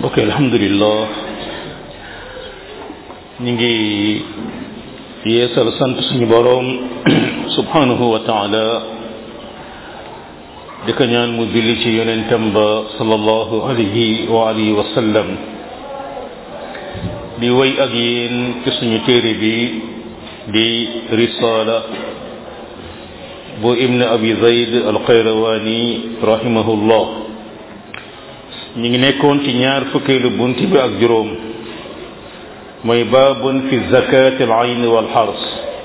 mbokk alhamdulillah ñu ngi yeesal sant suñu boroom subhanahu wa taala di ko ñaan mu julli ci yonentam ba sallallahu alayhi wa alihi wa sallam di wéy ak yéen ci suñu téere bi di risala bu ibn abi zayd alxayrawaani rahimahullah ñu ngi nekkoon ci ñaar fukkeelu bunt bi ak juróom mooy baabun fi zakat al ayn wal xars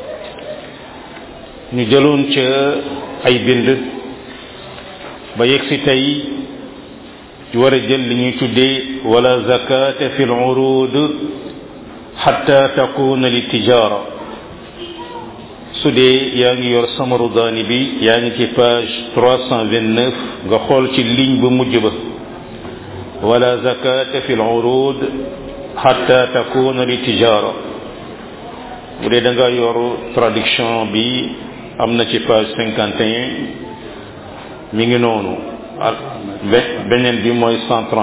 ñu jëloon ca ay bind ba yegg si tey war a jël li ñuy tuddee wala zakata fi al urud xatta takuna li tijara su dee yaa ngi yor samaru daani bi yaa ngi ci page 329 nga xool ci ligne bu mujj ba wala zakata fi al-urud hatta takuna li tijara bu dee da nga yor traduction bi am na ci page 51 mi ngi noonu ak beneen bi mooy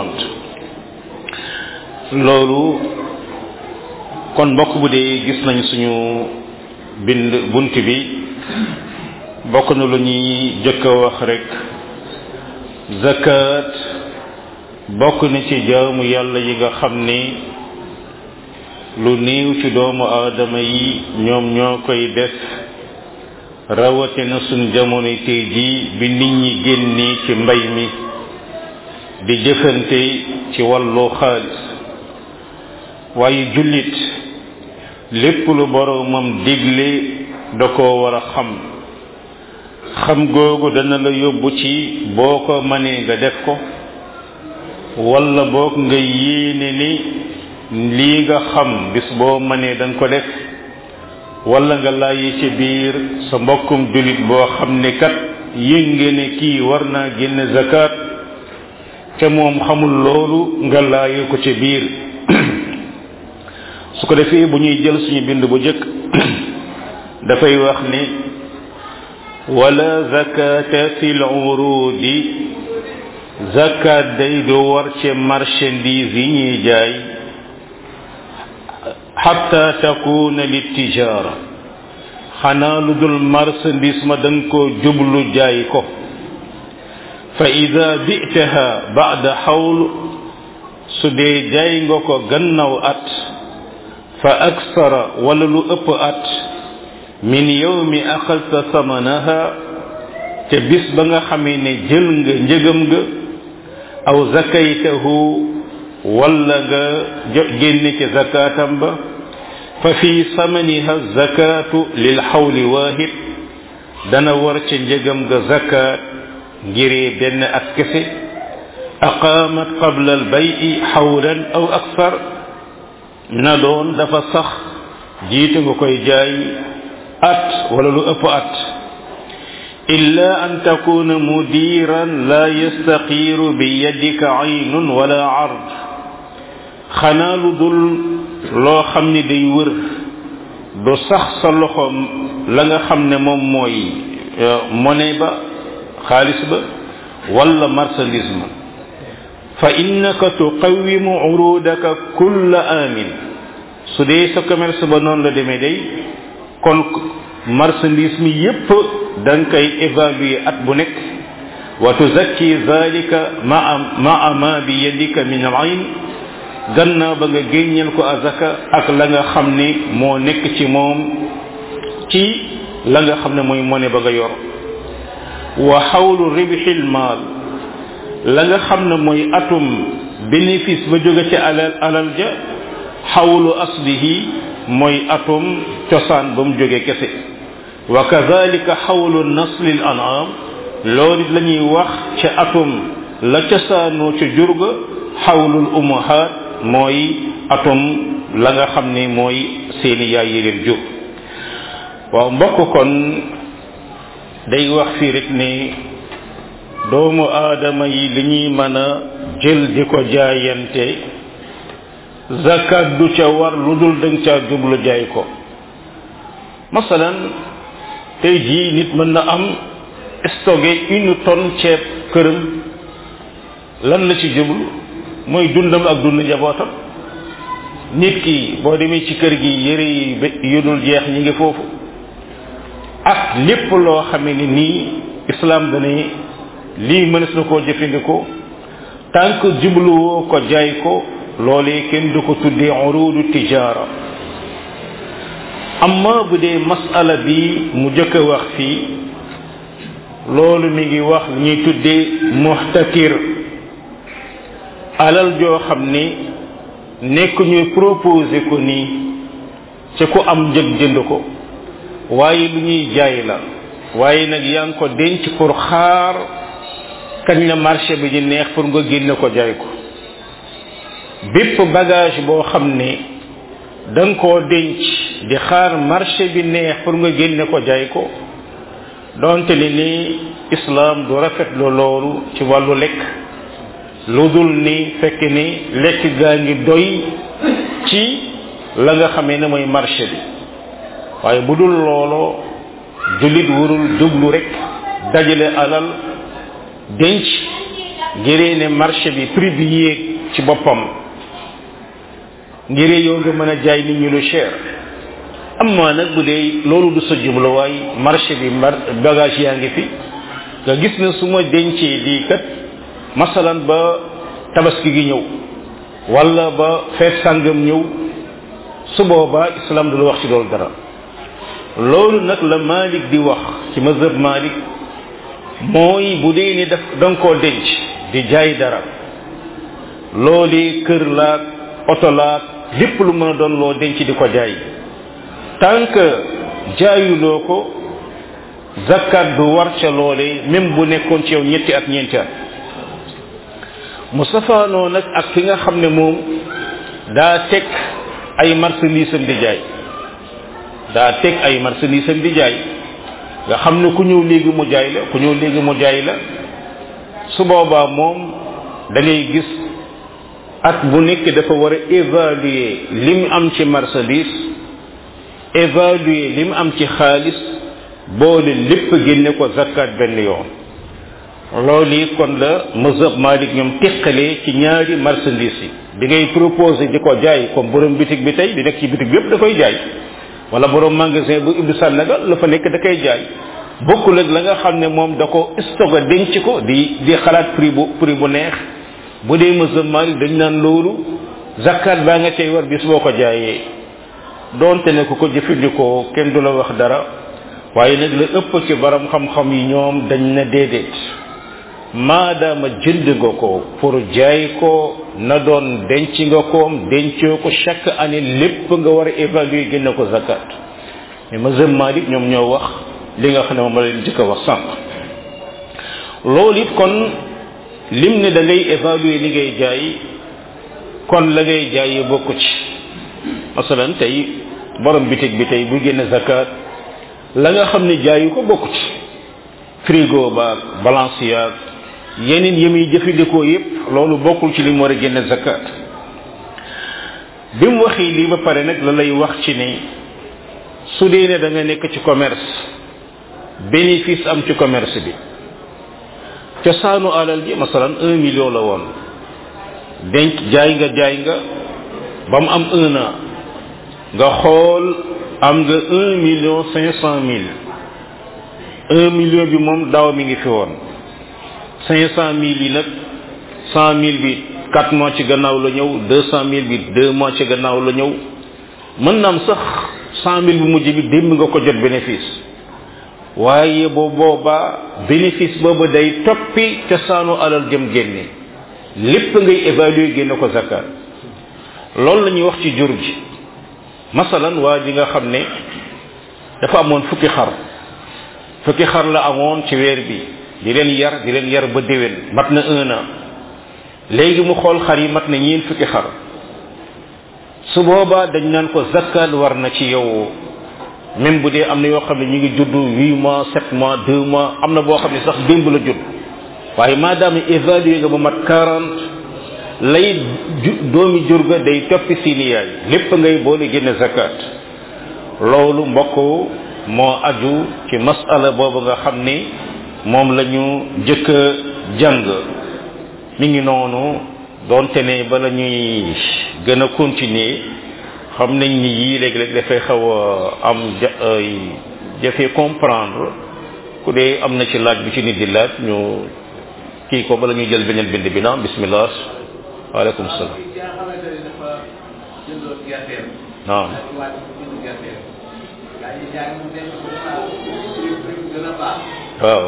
130 loolu kon mbokk bu dee gis nañ suñu bind bunt bi bokk na lu ñuy jëkk a wax rek zakat bokk na ci jaamu yàlla yi nga xam ni lu néew ci doomu aadama yi ñoom ñoo koy def rawatina suñ jamono tey jii bi nit ñi génnee ci mbay mi di jëfante ci wàllu xaalis waaye jullit lépp lu boroomam digle da koo war a xam xam googu dana la yóbbu ci boo ko mënee nga def ko walla boog nga yéene ni lii nga xam bis boo mënee danga ko def walla nga laayi ci biir sa mbokkum jullit boo xam ne kat yënge ne kii war naa génne zakat te moom xamul loolu nga laayi ko ci biir su ko defee bu ñuy jël suñu bind bu jëkk dafay wax ni wala zakata fi l-urudi zakat day du war ci marchandise yi ñuy jaay xatta takuna li tijara xanaa lu dul marchandise ma danga ko jublu jaay ko fa ida bitaha bada xawl su dee jaay nga ko gannaaw at fa aksara wala lu ëpp at min yawmi axalta samanaha te bis ba nga xamee ne jël nga njëgam nga aw zakaytahu wala nga génne ci zakatam ba fa fi samaniha zakatu lil xawli waahid dana war ca njëgam nga zakat ngiree benn at kese aqaamat qabla al bayi xawlan aw aksar na doon dafa sax jiitu nga koy jaay at wala lu ëpp at illa an takuna mudiran la yastaqiru bi yadika aynun wala ard xanaa lu dul loo xam ni day wër du sax sa loxo la nga xam ne moom mooy monnaie ba xaalis ba wala marchandise ma fa innaka tuqawimu urudaka kulla amin su dee sa commerce ba noonu la demee day kon marchandise mi yépp da nga koy évaluer at bu nekk wa tuzakki zalika maa maa ma bi yadika min al ayn gannaaw ba nga génneel ko azaka ak la nga xam ni moo nekk ci moom ci la nga xam ne mooy monnaie ba nga yor wa xawlu ribxil maal la nga xam ne mooy atum bénéfice ba jóge ci alal alal ja xawlu aslihi mooy atum cosaan ba mu jóge kese wa kadalika xawlu naslil an'am loolu it la ñuy wax ci atum la cosaanoo ca jurga xawlul umahat mooy atum la nga xam ne mooy seeni yaay yi leen jur waaw mbokk kon day wax fii rek ne doomu aadama yi li ñuy mën a jël di ko jaayante zakat du ca war lu dul danga caa jublu jaay ko masalan tey jii nit mën na am stocké une tonne ceeb këram lan la ci jublu mooy dundam ak dund njabootam nit ki boo demee ci kër gi yëre yi yu dul jeex ñi ngi foofu ak lépp loo xamee ni nii islam dane lii mënees na koo jëfandikoo tant que jubluwoo ko jaay ko loolee kenn du ko tuddee urudu tijaara amma bu dee masala bi mu jëkk a wax fii loolu mi ngi wax li ñuy tuddee muxtakir alal joo xam ni nekk ñuy proposé ko nii ci ku am njëg jënd ko waaye lu ñuy jaay la waaye nag yaa ngi ko denc pour xaar kañ la marché bi di neex pour nga génne ko jaay ko bépp bagage boo xam ne da nga koo denc di xaar marché bi neex pour nga génne ko jaay ko donte ni ni islam du rafetlu loolu ci wàllu lekk lu dul ni fekk ni lekk gaa ngi doy ci la nga xamee ne mooy marché bi waaye bu dul looloo jullit warul jublu rek dajale alal denc ngiree ne marché bi prix bi yéeg ci boppam ngiree yow nga mën a jaay nit ñi lu cher amma nag bu dee loolu du sa jubluwaay marché bi mar bagage yaa ngi fi nga gis ne su ma dencee lii kat masalan ba tabaski gi ñëw wala ba feet sàngam ñëw su boobaa islam du la wax ci loolu dara loolu nag la Malik di wax ci mazhab Malik mooy bu dee ni daf da nga koo denc di jaay dara loolu kër laag oto laag lépp lu mën a doon loo denc di ko jaay tant que jaayuloo ko zakat du war ca loolee même bu nekkoon ci yow ñetti at ñeenti at mu safaanoo nag ak ki nga xam ne moom daa teg ay marchandise am di jaay daa teg ay marchandise am di jaay nga xam ne ku ñëw léegi mu jaay la ku ñëw léegi mu jaay la su boobaa moom da ngay gis at bu nekk dafa war a évaluer li mu am ci marchandise évaluer li mu am ci xaalis boole lépp génne ko zakat benn yoon loolu yi kon la mazhab malik ñoom teqalee ci ñaari marchandise yi bi ngay proposé di ko jaay comme borom bitig bi tey di nekk ci bitig bi yëpp da koy jaay wala borom magasin bu ibbi sànnaga la fa nekk da koy jaay bokkul ak la nga xam ne moom da ko stocké denc ko di di xalaat prix bu prix bu neex bu dee mazhab malik dañ naan loolu zakat baa nga cay war bis boo ko jaayee doonte ne ku ko jëfandikoo kenn du la wax dara waaye nag la ëpp ci borom xam-xam yi ñoom dañ na déedéet maadaama jënd nga ko pour jaay ko na doon denc nga koom dencoo ko chaque année lépp nga war a évaluer génne ko zakat mais mazhab malik ñoom ñoo wax li nga xam ne moom la leen jëkk a wax sànq loolu it kon lim ne da ngay évaluer li ngay jaay kon la ngay jaayee bokku ci masalan tey borom bitig bi tey bu génne zakat la nga xam ne jaayu ko bokku ci frigo baag balance yaag yeneen yi muy jëfandikoo yépp loolu bokkul ci li mu war a génne zakat bi mu waxee lii ba pare nag la lay wax ci ne su dee ne da nga nekk ci commerce bénéfice am ci commerce bi cosaanu alal ji masalan un million la woon denc jaay nga jaay nga ba mu am un an nga xool am nga un million cinq cent mille un million bi moom daaw mi ngi fi woon cinq cent mille yi nag cent mille bi quatre mois ci gannaaw la ñëw deux cent mille bi deux mois ci gannaaw la ñëw mën na am sax cent mille bu mujj bi démb nga ko jot bénéfice waaye bu boobaa bénéfice boobu day toppi cosaanu alal jëm génne lépp ngay évaluer génne ko zakat loolu la ñuy wax ci jur gi masalan waa ji nga xam ne dafa amoon fukki xar fukki xar la amoon ci weer bi di leen yar di leen yar ba déwén mat na un an léegi mu xool xar yi mat na ñeen fukki xar su boobaa dañ naan ko zakat war na ci yow même bu dee am na yoo xam ne ñu ngi judd huit mois sept mois deux mois am na boo xam ne sax démb la judd waaye maadaama évalué nga ba mat quarante lay doomi jur ga day toppi seeni yaay lépp ngay boole génne zakat loolu mbokk moo aju ci masala boobu nga xam ni moom la ñu jëkk a jàng mi ngi noonu donte ne bala ñuy gën a continuer xam nañ ni yii léeg-léeg dafay xaw a am jafe comprendre ku dee am na ci laaj bi ci nit di laaj ñu kii ko bala ñuy jël beneen bind bi naam bismillah waaleykum salaam naam waaw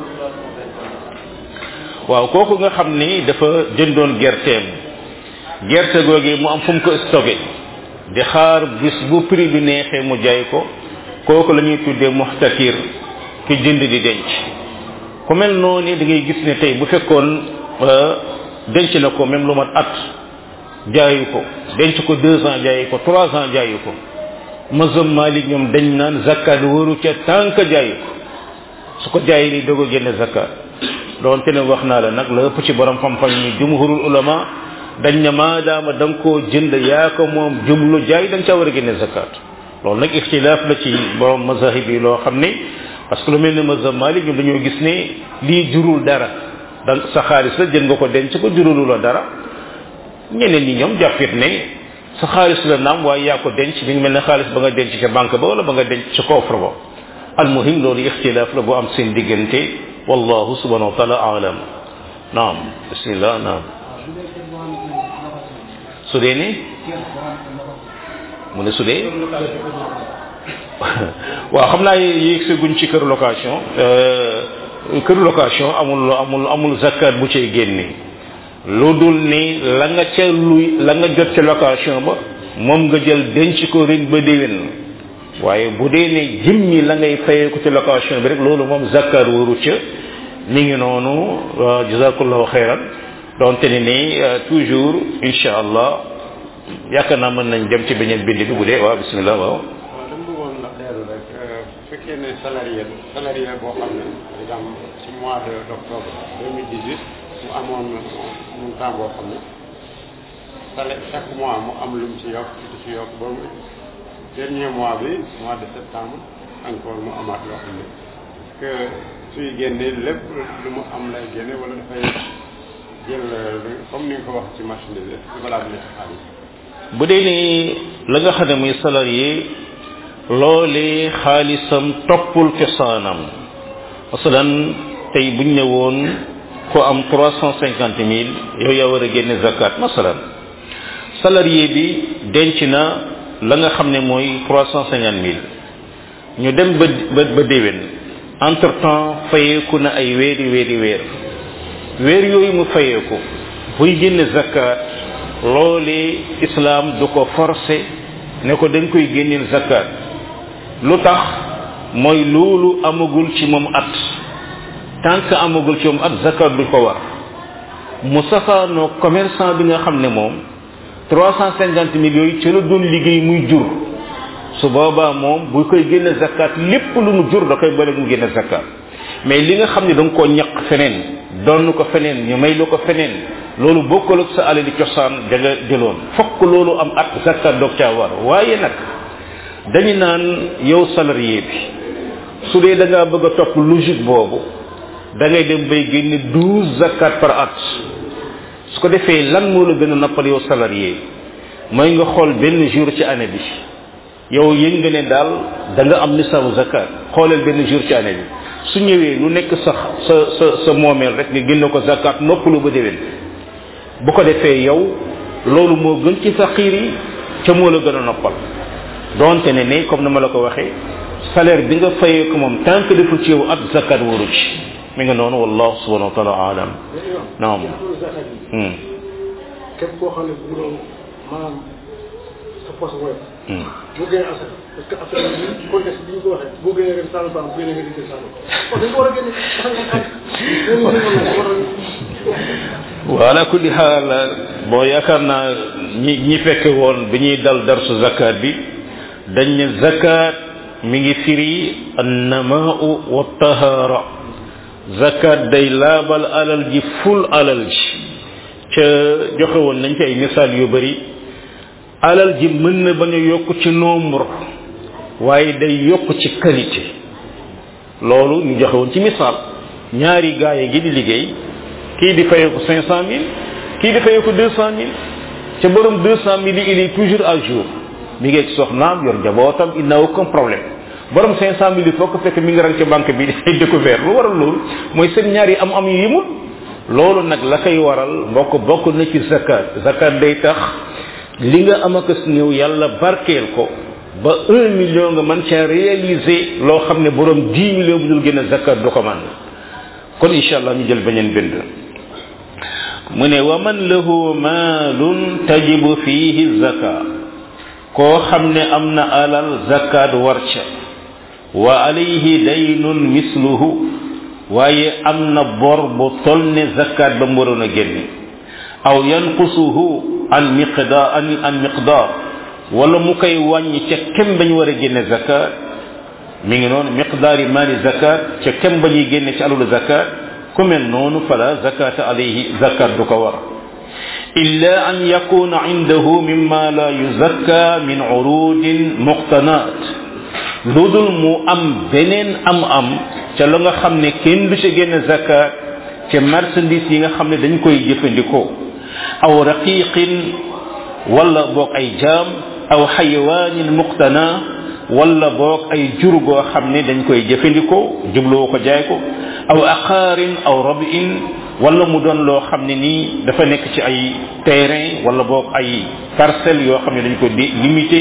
waaw kooku nga xam ni dafa jëndoon gerteem gerte googu mu am fu mu ko stocké di xaar bis bu prix bi neexee mu jaay ko kooku la ñuy tuddee muxtakir ki jënd di denc ku mel noonu da ngay gis ne tey bu fekkoon denc na ko même lu mat at jaayu ko denc ko deux ans jaayu ko trois ans jaayu ko mazhab malik ñoom dañ naan zakat waru ca tànk jaayu ko su ko jaayee ni doog a génne zakat doonte ne wax naa la nag la ëpp ci borom xam-xam ni jumhurul ulama dañ ne maadaama da nga koo jënd yaa ko moom jublu jaay da nga caa war a génne zakat loolu nag ixtilaaf la ci borom mazahib yi loo xam ne parce que lu mel ne mazhab malik ñoom dañoo gis ne lii jurul dara da sa xaalis la jënd nga ko denc ko jurulu la dara ñeneen ñi ñoom jàppit ne sa xaalis la naam waaye yaa ko denc mi ngi mel ne xaalis ba nga denc ca banque ba wala ba nga denc ca coffre ba almuhim loolu ixtilaaf la bu am seen diggante wallahu subhanahu wa taala alam naam bismillah naam su dee ni mu ne su dee waaw xam naa yéeg sa guñ ci kër location kër location amul amul amul zakat bu cay génne lu dul ni la nga ca luy la nga jot ca location ba moom nga jël denc ko ren ba déwén waaye bu dee ne jimmi la ngay fayee ko ci location bi rek loolu moom zakat waru ca mi ngi noonu jazakallahu xeyran donte ni ni toujours insha allah yaakaar naa mën nañ dem ci beneen bind bi bu dee waaw bismillah waaw dama bëggoon la leeru rek bu fekkee ne salarié salarié boo xam ne par exemple ci mois de d' octobre 2018 mu amoon montant boo xam ne salaire chaque mois mu am lu mu ci yokk di ci yokk ba mu dernier mois bi mois de septembre encore mu amaat loo xam ne est-ce que suy génne lépp lu mu am lay génne wala dafay jël comme ni nga ko wax ci marchandise est-ce que balaa bi ci xaalis bu dee ni la nga xam ne muy salarié loolee xaalisam toppul cosaanam masalan tey buñ ne woon ko am trois cent cinquante mille yow yaa war a génne zakat masalan salarié bi denc na la nga xam ne mooy trois cent cinquante mille ñu dem ba ba ba déwén entre temps fayeeku na ay weeri weeri weer weer yooyu mu fayeeku buy génne zakat loolee islam du ko forcé ne ko dañ koy génneel zakat lu tax mooy loolu amagul ci moom at tant que amagul ci moom at zakat du ko war mu safaanoo commerçant bi nga xam ne moom trois cent cinquante mille yooyu ci la doon liggéey muy jur su boobaa moom bu koy génne zakat lépp lu mu jur da koy bële mu génne zakat mais li nga xam ne da nga koo ñaq feneen donn ko feneen ñu may lu ko feneen loolu bokkul ak sa alali cosaan da nga jëloon fokk loolu am at zakat doog caa war waaye nag dañu naan yow salarié bi su dee da ngaa bëgg a topp logique boobu da ngay dem bay génne douze zakat par at su ko defee lan moo la gën a noppal yow salarié mooy nga xool benn jour ci année bi yow yëg nga ne daal da nga am nisaabu zakat xooleel benn jour ci année bi su ñëwee lu nekk sa sa sa sa moomeel rek nga génne ko zakat noppalu ba déwén bu ko defee yow loolu moo gën ci faqiir yi ca moo la gën a noppal donte ne ne comme ni ma la ko waxee salaire bi nga fayee ko moom tant que deful ci yow at zakat waru ci mi nga noonu wallahu subhanahu wa taala alam naam képp koo xam ne bu doon maanaam sa poche woyof boo génnee asaka parce que affaire bi contexte bi ñu ko waxee boo génnee ren sànni baax bu génnee nga dikkee sànni kon dañ ko war a génne wala kulli xaal bon yaakaar naa ñi ñi fekke woon bi ñuy dal darsu zakat bi dañ ne zakat mi ngi firi annamaau wa tahara zakat day laabal alal ji ful alal ji ca joxe woon nañ ci ay misaal yu bari alal ji mën na bañ a yokk ci nombre waaye day yokk ci qualité loolu ñu joxe woon ci misaal ñaari gaay yi gi di liggéey kii di fayeeku cinq cent mille kii dafay ko deux cent mille ca borom deux cent mille yi il est toujours à jour mi ngi ak soxnaam yor njabootam il n'a aucun problème borom cinq cent mille yi foo ko fekk mi ngi rang ca banque bi ay découvert lu waral loolu mooy seen ñaar yi am am yu yimul loolu nag la koy waral mbokk bokk na ci zakat zakat day tax li nga am ak néew yàlla barkeel ko ba un million nga mën caa réaliser loo xam ne borom dix millions bu dul gën a zakat du ko man kon incha allah ñu jël beneen bind mu ne wa man lahu maalun tajibu fihi zaka koo xam ne am na alal zakat war ca wa alayhi daynun misluhu waaye am na bor bu tol ne zakat ba mu waroon a génne aw yanqusuhu an miqdar an an miqdar wala mu koy wàññi ca kem bañ war a génne zakat mi ngi noonu miqdaari maali zakat ca kem ba ñuy génne ci alulu zakat ku mel noonu fala zakata alayhi zakat du ko war illa an yakuna indahu mimma la yuzakka min urudin muqtanat lu dul mu am beneen am am ca la nga xam ne kenn du ca génne zakat ca marchandise yi nga xam ne dañ koy jëfandikoo aw raqiqin wala boog ay jaam aw xayawaanin muqtana wala boog ay jur goo xam ne dañ koy jëfandikoo jubloo ko jaay ko aw aqaarin aw rabin wala mu doon loo xam ne nii dafa nekk ci ay terrain wala boog ay parcelles yoo xam ne dañ ko limité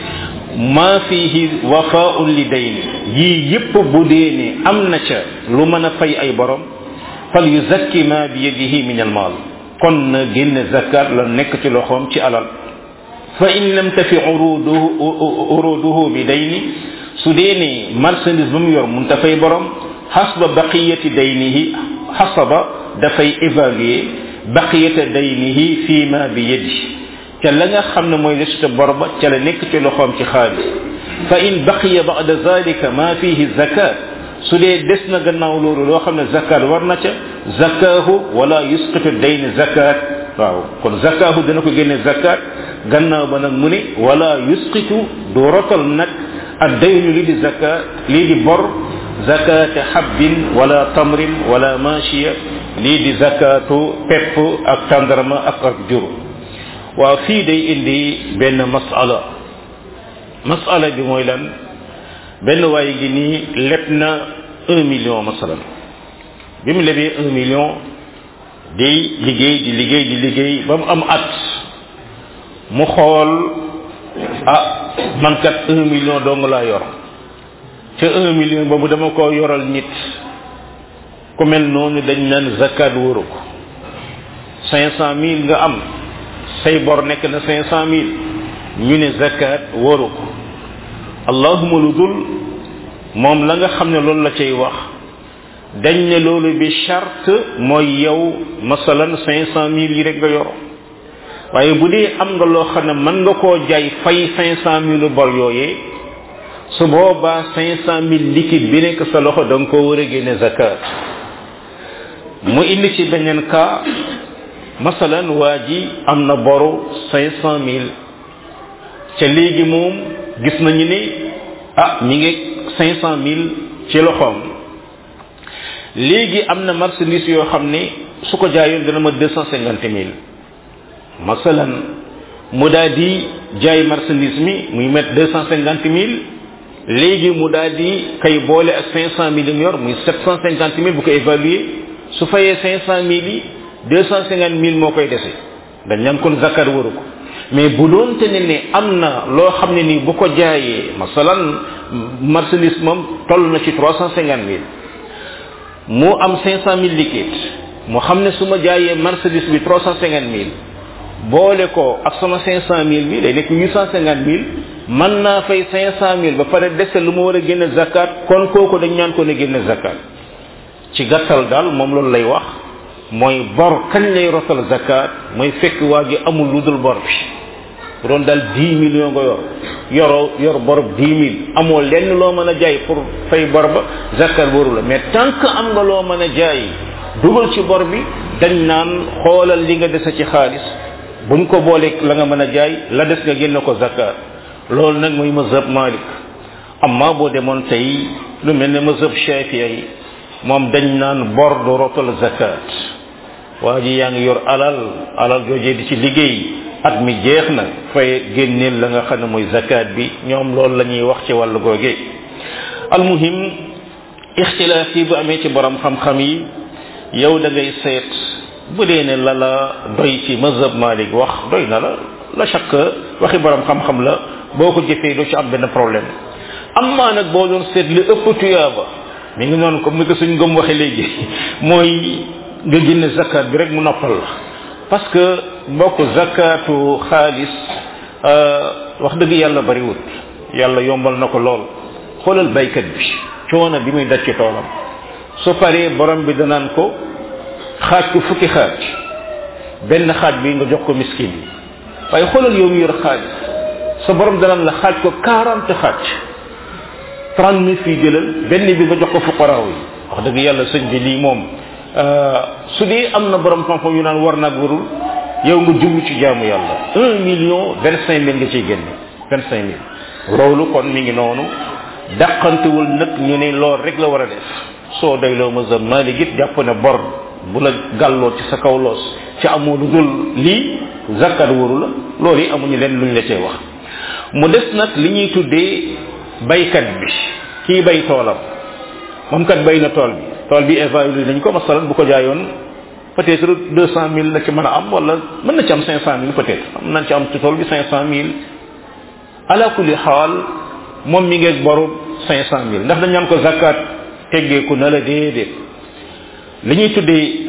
ma fihi wafaun li dayni yii yépp bu dee ne am na ca lu mën a fay ay borom fal yuzakki ma bi yadihi min al maal kon na génne zakat la nekk ci loxoom ci alal fa in lam tafi uruduhu uruduhu bi dayni su dee ne marchandise ba mu yor mun ta fay borom xasba baqiyati daynihi xasaba dafay évaluer baqiyata daynihi fi ma bi yadi ca la nga xam ne mooy lesute bor ba ca la nekk ci loxoom ci xaalis fa in baqiya ba'da zalika ma fihi zakat su dee des na gannaaw loolu loo xam ne zakat war na ca zakahu wala yusqitu dayni zakat waaw kon zakahu dana ko génne zakat gannaaw ba nag mu ne wala yusqitu du rotal nag ak daynu lii di zakat lii di bor zakat habbin wala tamrin wala machiya lii di zakatu pepp ak tàndarma ak ak jur waaw fii day indi benn masala masala bi mooy lan benn waaye gi nii leb na un million masalan bi mu lebee un million di liggéey di liggéey di liggéey ba mu am at mu xool ah man kat un million dong laa yor te un million boobu dama ko yoral nit ku mel noonu dañ naan zakat wóoru ko cinq cent mille nga am say bor nekk na cinq cent mille ñu ne zakat wóoru ko allahuma lu dul moom la nga xam ne loolu la cay wax dañ ne loolu bi charte mooy yow masalan cinq cent mille yi rek nga yor waaye bu dee am nga loo xam ne mën nga koo jaay fay cinq cent mille bor yooyee su boobaa cinq cent mille liquide bi nekk sa loxo da nga koo war a génne zakat mu indi ci beneen cas masalan waa ji am na boru cinq cent mille ca léegi moom gis nañu ni ah mi ngi cinq cent mille ci loxoom léegi am na marchandise yoo xam ne su ko jaayoon dana ma deux cent cinquante mille masalan mu daal di jaay marchandise mi muy mettre deux cent cinquante mille léegi mu daal di kay boole ak cinq cent mille yor muy sept cent cinquante mille bu ko évaluer su fayee cinq cent mille yi deux cent cinquante mille moo koy dese dañ naan kon zakat waru ko mais bu doon te ne ne am na loo xam ne nii bu ko jaayee masalan marchandise moom toll na ci trois cent cinquante mille mu am cinq cent mille liquide mu xam ne su ma jaayee marchandise bi trois cent cinquante mille boole ko ak sama cinq cent mille bi day nekk huit cent cinquante mille mën naa fay cinq cent mille ba pare dese lu ma war a génne zakat kon kooku dañ ñaan ko ne génne zakat ci gàttal daal moom loolu lay wax mooy bor kañ lay rotal zakat mooy fekk waa ji amul lu dul bor bi bu doon daal dix millions nga yor yoroo yor bor dix mille amoo lenn loo mën a jaay pour fay bor ba zakat waru la mais tant que am nga loo mën a jaay dugal ci bor bi dañ naan xoolal li nga dese ci xaalis buñ ko boolee la nga mën a jaay la des nga génne ko zakat loolu nag mooy mazhab malik amma boo demoon tey lu mel ne mazhab shafii yi moom dañ naan bor du rotal zakat waa ji yaa ngi yor alal alal joojee di ci liggéey at mi jeex na fay génneel la nga xam ne mooy zakat bi ñoom loolu la ñuy wax ci wàllu googee almuhim ixtilaaf yi bu amee ci borom xam-xam yi yow da ngay seet bu dee ne la la doy ci mazhab malik wax doy na la la chaque waxi borom xam-xam la boo ko jëfee doo ci am benn problème amma nag boo doon seet li ëpp tuyaaba mi ngi noonu comme ni ko suñ gëm waxe léegi mooy nga génne zakat bi rek mu noppal la parce que mbokk zakatu xaalis wax dëgg yàlla bariwut yàlla yombal na ko lool xoolal baykat bi coono bi muy daj ci toolam su paree borom bi danaan ko xaaj ko fukki xaaj benn xaaj bi nga jox ko miskin yi waaye xoolal yow mi yor xaalis sa borom danaan la xaaj ko quarante xaaj trente mille fii jëlal benn bi nga jox ko fuqaraaw yi wax dëgg yàlla sëñ bi lii moom su dee am na borom xam-xam yu naan war naag warul yow nga jublu ci jaamu yàlla un million vingt cinq mille nga ciy génne vingt cinq mille loolu kon mi ngi noonu dàqantewul nag ñu ne lool rek la war a def soo doyloo mazhab Maalik it jàpp ne bor bu la gàlloo ci sa kaw loos ci amoo lu dul lii zakkat waru la loolu yi amuñu leen luñ la cee wax mu des nag li ñuy tuddee baykat bi kii bay toolam moom kat bay na tool bi tool bi évalué nañ ko masalan bu ko jaayoon peut-être deux cent mille la ci mën a am wala mën na ci am cinq cent mille peut-être am nañ ci am ci tool bi cinq cent mille ala kulli xaal moom mi ngeeg boru cinq cent mille ndax dañ naan ko zakat teggeeku na la déedéet li ñuy tuddee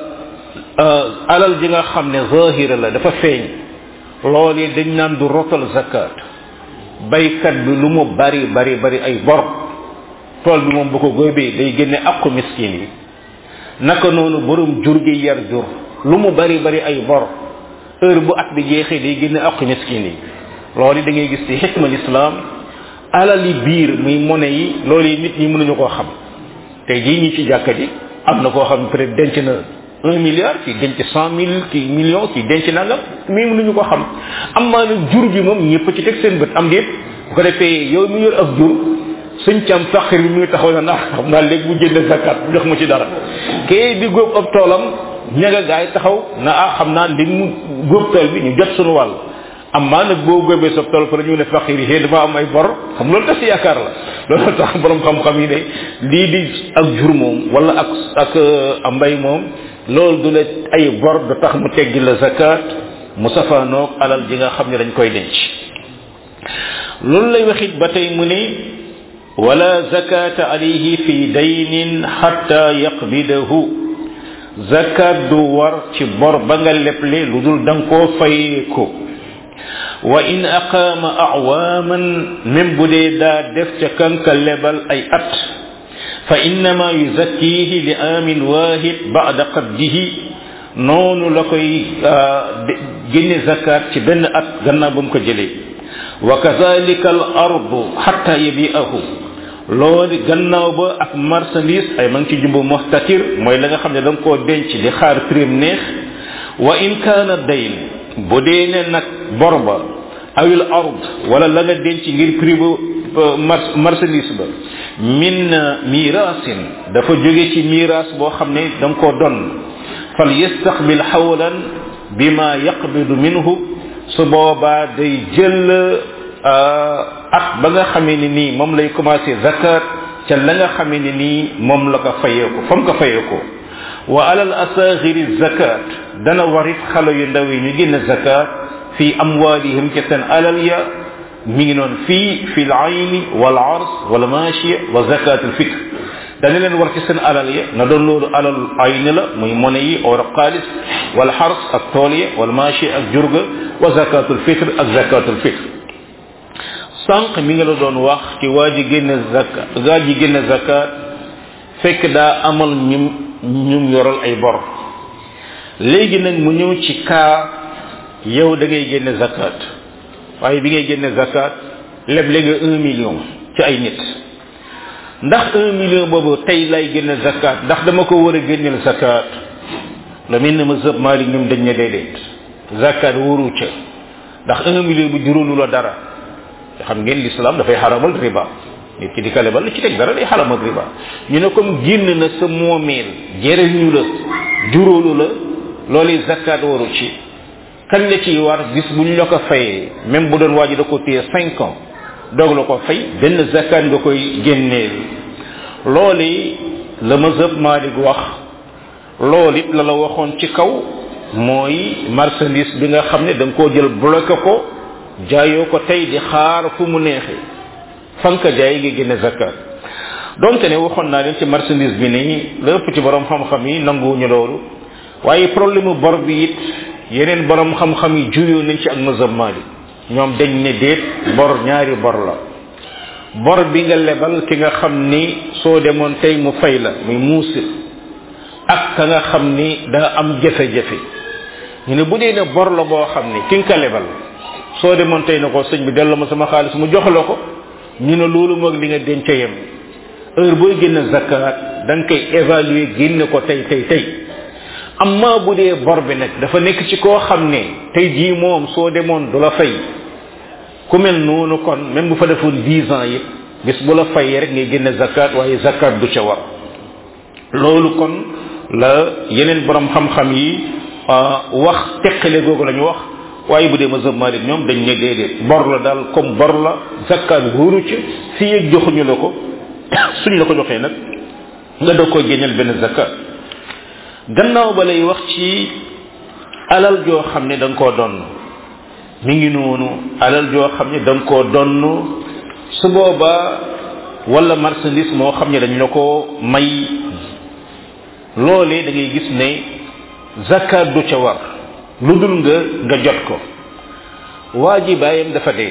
alal ji nga xam ne zahira la dafa feeñ loolu yi dañ naan du rotal zakat baykat bi lu mu bari bari bari ay bor tool bi moom bu ko góobee day génne aqu miskin yi naka noonu borom jur gi yar jur lu mu bari bari ay bor heure bu at bi jeexee day génne aqu miskin yi loolu da ngay gis ci xikma l'islam alali biir muy monnaie yi loolu yi nit ñi mënuñu koo xam tey jii ñi ci jàkka ji am na koo xam peut être denc na un milliard kii denc cent mille kii million kii denc nangam mais mënuñu ko xam am maa nag jur bi moom ñëpp ci teg seen bët am déet bu ko defee yow mi yor ak jur suñ cam faqir bi muy taxaw na ndax xam naa léegi bu jënd zakat jox ma ci dara kee di góob ab toolam ñaga gaay taxaw na ah xam naa li mu góob tool bi ñu jot suñu wàll am maa nag boo góobee sa tool fa ñu ne faqir yi dafa am ay bor xam loolu tas yaakaar la loolu tax borom xam-xam yi ne lii di ak jur moom wala ak ak mbay moom loolu du la ay bor du tax mu teggi la zakat mu safaanoog alal ji nga xam ne dañ koy denc loolu lay waxit ba tey mu ne wala zakata alayhi fi daynin hatta yaqbidahu zakat du war ci bor ba nga leble lu dul danga koo fayeeko wa in aqaama awaman même bu dee daa def ca kanka lebal ay at fa innama yuzakkihi li amin wahid ba'da qabdihi noonu la koy génne zakat ci benn at gannaaw ba mu ko jëlee wa kazalika al ardu hatta yabi'ahu loolu gannaaw ba ak marchandise ay ma ngi ci jumbu muhtatir mooy la nga xam ne da nga koo denc di xaar prime neex wa in kaana dayn bu dee ne nag bor ba awil ard wala la nga denc ngir prix bu marchandise ba min mirasin dafa jóge ci miras boo xam ne da nga koo don fal yastaqbil xawlan bima yaqbidu minhu su boobaa day jël at ba nga xamee ni nii moom lay commencé zakat ca la nga xamee ni nii moom la ko fayeeko fa mu ko fayeeko wa alal asaxiri zakat dana warit xale yu ndaw yi ñu génn zakat fi amwalihim ca seen alal ya mi ngi noon fii fi l ayni wal ars wal machiya wa zakat al fitr dana leen war ci seen alal ya na doon loolu alal ayni la muy monnaie yi or xaalis wal xars ak tool ya wal machiya ak jurga wa zakat al fitr ak zakat al fitr sànq mi nga la doon wax ci waa ji génne zakat waa ji génne zakat fekk daa amal ñum ñum yoral ay bor léegi nag mu ñëw ci kaa yow da ngay génne zakat waaye bi ngay génne zakat leb léegi un million ci ay nit ndax un million boobu tey lay génne zakat ndax dama ko war a génneel zakat la mel ne ma sëb Malik ñoom dañ ne déedéet zakat wóoru ca ndax un million bu juróolu la dara xam ngeen l'islam dafay xaramal riba nit ki di ka lebal ci teg dara day xaramal riba ñu ne comme génn na sa moomeel jëriñu la juróolu la loolu zakat waru ci kañ la ciy war bis bu ñu la ko fayee même bu doon waa ji da ko téye cinq ans doog la ko fay benn zakat nga koy génneel loolu la mazhab Malik wax loolu it la la waxoon ci kaw mooy marchandise bi nga xam ne da nga koo jël bloqué ko jaayoo ko tey di xaar fu mu neexee fanka jaay nga génne zakat donte ne waxoon naa leen ci marchandise bi nii la ëpp ci borom xam-xam yi nanguwuñu loolu waaye problème bor bi it yeneen borom xam-xam yi juyoo nañ ci ak mazhab Malik ñoom dañ ne déet bor ñaari bor la bor bi nga lebal ki nga xam ni soo demoon tey mu fay la muy muusir ak ka nga xam ni daa am jafe-jafe ñu ne bu dee ne bor la boo xam ni ki nga ko lebal soo demoon tey na ko sëñ bi delloo ma sama xaalis mu jox la ko ñu ne loolu moog li nga denc yem heure booy génn zakat da nga koy évaluer génne ko tey tey tey amma bu dee bor bi nag dafa nekk ci koo xam ne tey jii moom soo demoon du la fay ku mel noonu kon même bu fa defoon dix ans yëpp bis bu la fayee rek ngay génne zakat waaye zakat du ca war loolu kon la yeneen borom xam-xam yi wax teqale googu la ñu wax waaye bu dee mazhab Malik ñoom dañ ne déedéet bor la daal comme bor la zakat wóoru ci fii ak joxuñu la ko suñ la ko joxee nag nga doog koy génneel benn zakat gannaaw ba lay wax ci alal joo xam ne da nga koo donn mi ngi noonu alal joo xam ne da nga koo donn su boobaa wala marchandise moo xam ne dañ la ko may loolee da ngay gis ne zakat du ca war lu dul nga nga jot ko waa ji bàyyam dafa dee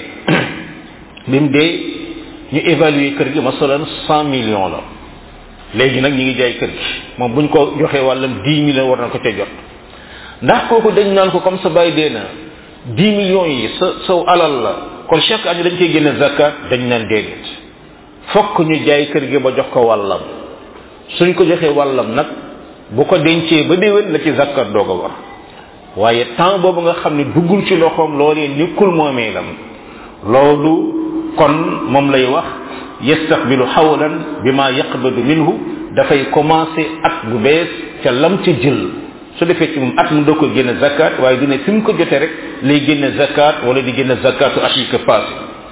bi mu dee ñu évaluer kër gi masalan cent millions la léegi nag ñi ngi jaay kër gi moom buñ ko joxee wàllam dix millions war na ko ca jot ndax kooku dañ naan ko comme sa bàyyi dee na dix millions yi sa saw alal la kon chaque année dañ koy génne zakat dañ naan déedéet fokk ñu jaay kër gi ba jox ko wàllam suñ ko joxee wàllam nag bu ko dencee ba déwén la ci zakat doog a war waaye temps boobu nga xam ne duggul ci loxoom loolee nekkul moomeelam loolu kon moom lay wax yastaqbilu xawlan bima yaqbadu minhu dafay commencé at bu bees ca lam ca jël su defee ci moom at mu doo ko génne zakat waaye du ne fi mu ko jotee rek lay génne zakat wala di génne zakatu at yi ko passé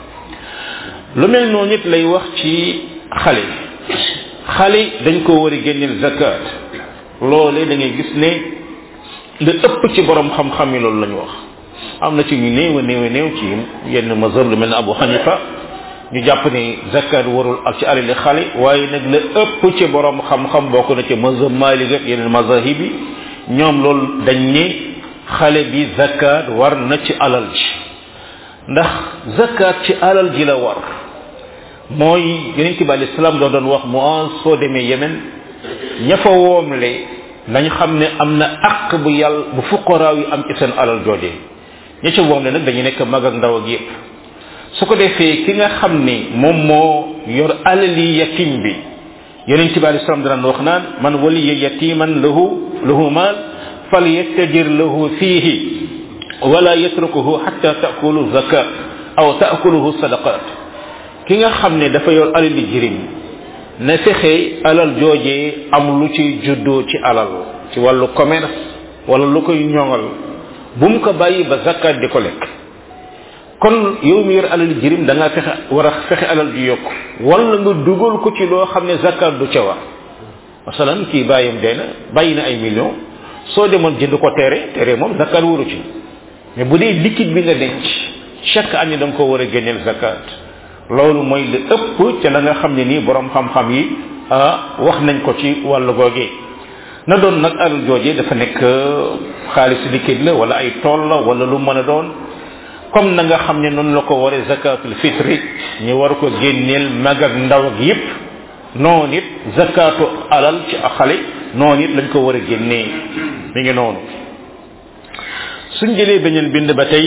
lu mel noonu it lay wax ci xale xale dañ ko war a génneel zakat loolee da ngay gis ne li ëpp ci borom xam-xam yi loolu la ñu wax am na ci ñu néew a néew a néew ci yenn mazhab lu mel ne Abu Hanifa ñu jàpp ni zakat warul ak ci alali xale waaye nag la ëpp ci borom xam-xam bokk na ci mazhab Malik ak yeneen mazahib yi ñoom loolu dañ ne xale bi zakat war na ci alal ji ndax zakat ci alal ji la war mooy yeneen ci bàyyi salaam doon doon wax mu an soo demee yemen ña fa woomle nañ xam ne am na àq bu yàlla bu fuqaraaw yi am ci seen alal joojee ña ca woomle nag dañu nekk mag ak ndaw ak yépp su ko defee ki nga xam ni moom moo yor alali yatim bi yeneen ci bàyyi salaam daan wax naan man waliya yatiman lahu lahu maal fal yattajir lahu fiihi wala yatrukuhu hatta taakulu zakat aw taakuluhu sadaqat ki nga xam ne dafa yor alali jirim na fexe alal joojee am lu ciy juddoo ci alal ci wàllu commerce wala lu koy ñoŋal bu mu ko bàyyi ba zakat di ko lekk kon yow mi yor alal jirim da nga fexe war a fexe alal ju yokk wala nga dugal ko ci loo xam ne zakat du ca wax masalan kii bàyyam dee na bàyyi na ay millions soo demoon jënd ko teere teere moom zakat waru ci mais bu dee liquide bi nga denc chaque année da nga ko war a génneel zakat loolu mooy li ëpp ca la nga xam ne nii borom xam-xam yi wax nañ ko ci wàllu googee na doon nag alal joojee dafa nekk xaalis liquide la wala ay tool la wala lu mën a doon comme na nga xam ne noonu la ko waree zakatul fitri ñu war ko génneel mag ak ndaw ak yépp noonu it zakatu alal ci xale noonu it lañ ko war a génnee mi ngi noonu suñ jëlee beneen bind ba tey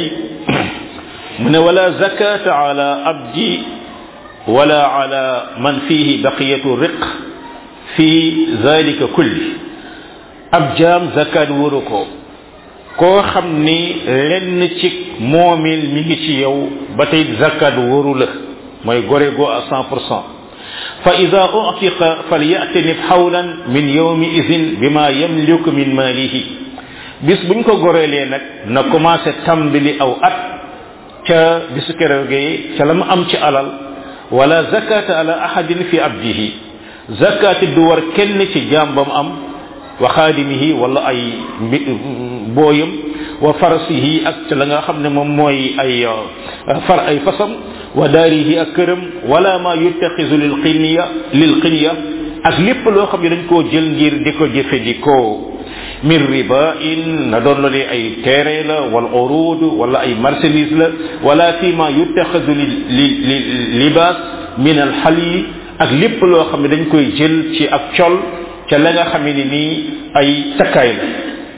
mu ne wala zakata ala abdi wala ala man fihi baqiyatu riq fi zalika kulli ab jaam zakat waru ko koo xam ni lenn ci moomil mi ngi ci yow ba tey zakat waru la mooy gore go à cent pour cent fa ida utiqa falyatanib xawlan min yawmi idin bima yamliku min malihi bis buñ ko goreelee nag na commencé tàmbali aw at ca bisu keroogee ca la mu am ci alal wala zakata ala ahadin fi abdihi zakati du war kenn ci jaam ba mu am wa xaadimihi wala ay booyam wa farasihi ak ca la nga xam ne moom mooy ay far ay fasam wa daarihi ak këram wala ma yuttaxisu lil xinya lil xinya ak lépp loo xam ne dañ koo jël ngir di ko jëfandikoo min riba in na doon la ay terrain la wala urud wala ay marchandise la wala fi ma yuttaxisu li li libaas min al xali ak lépp loo xam ne dañ koy jël ci ak col ca la nga xam ne nii ay takkaay la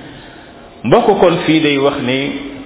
mbokk kon fii day wax ne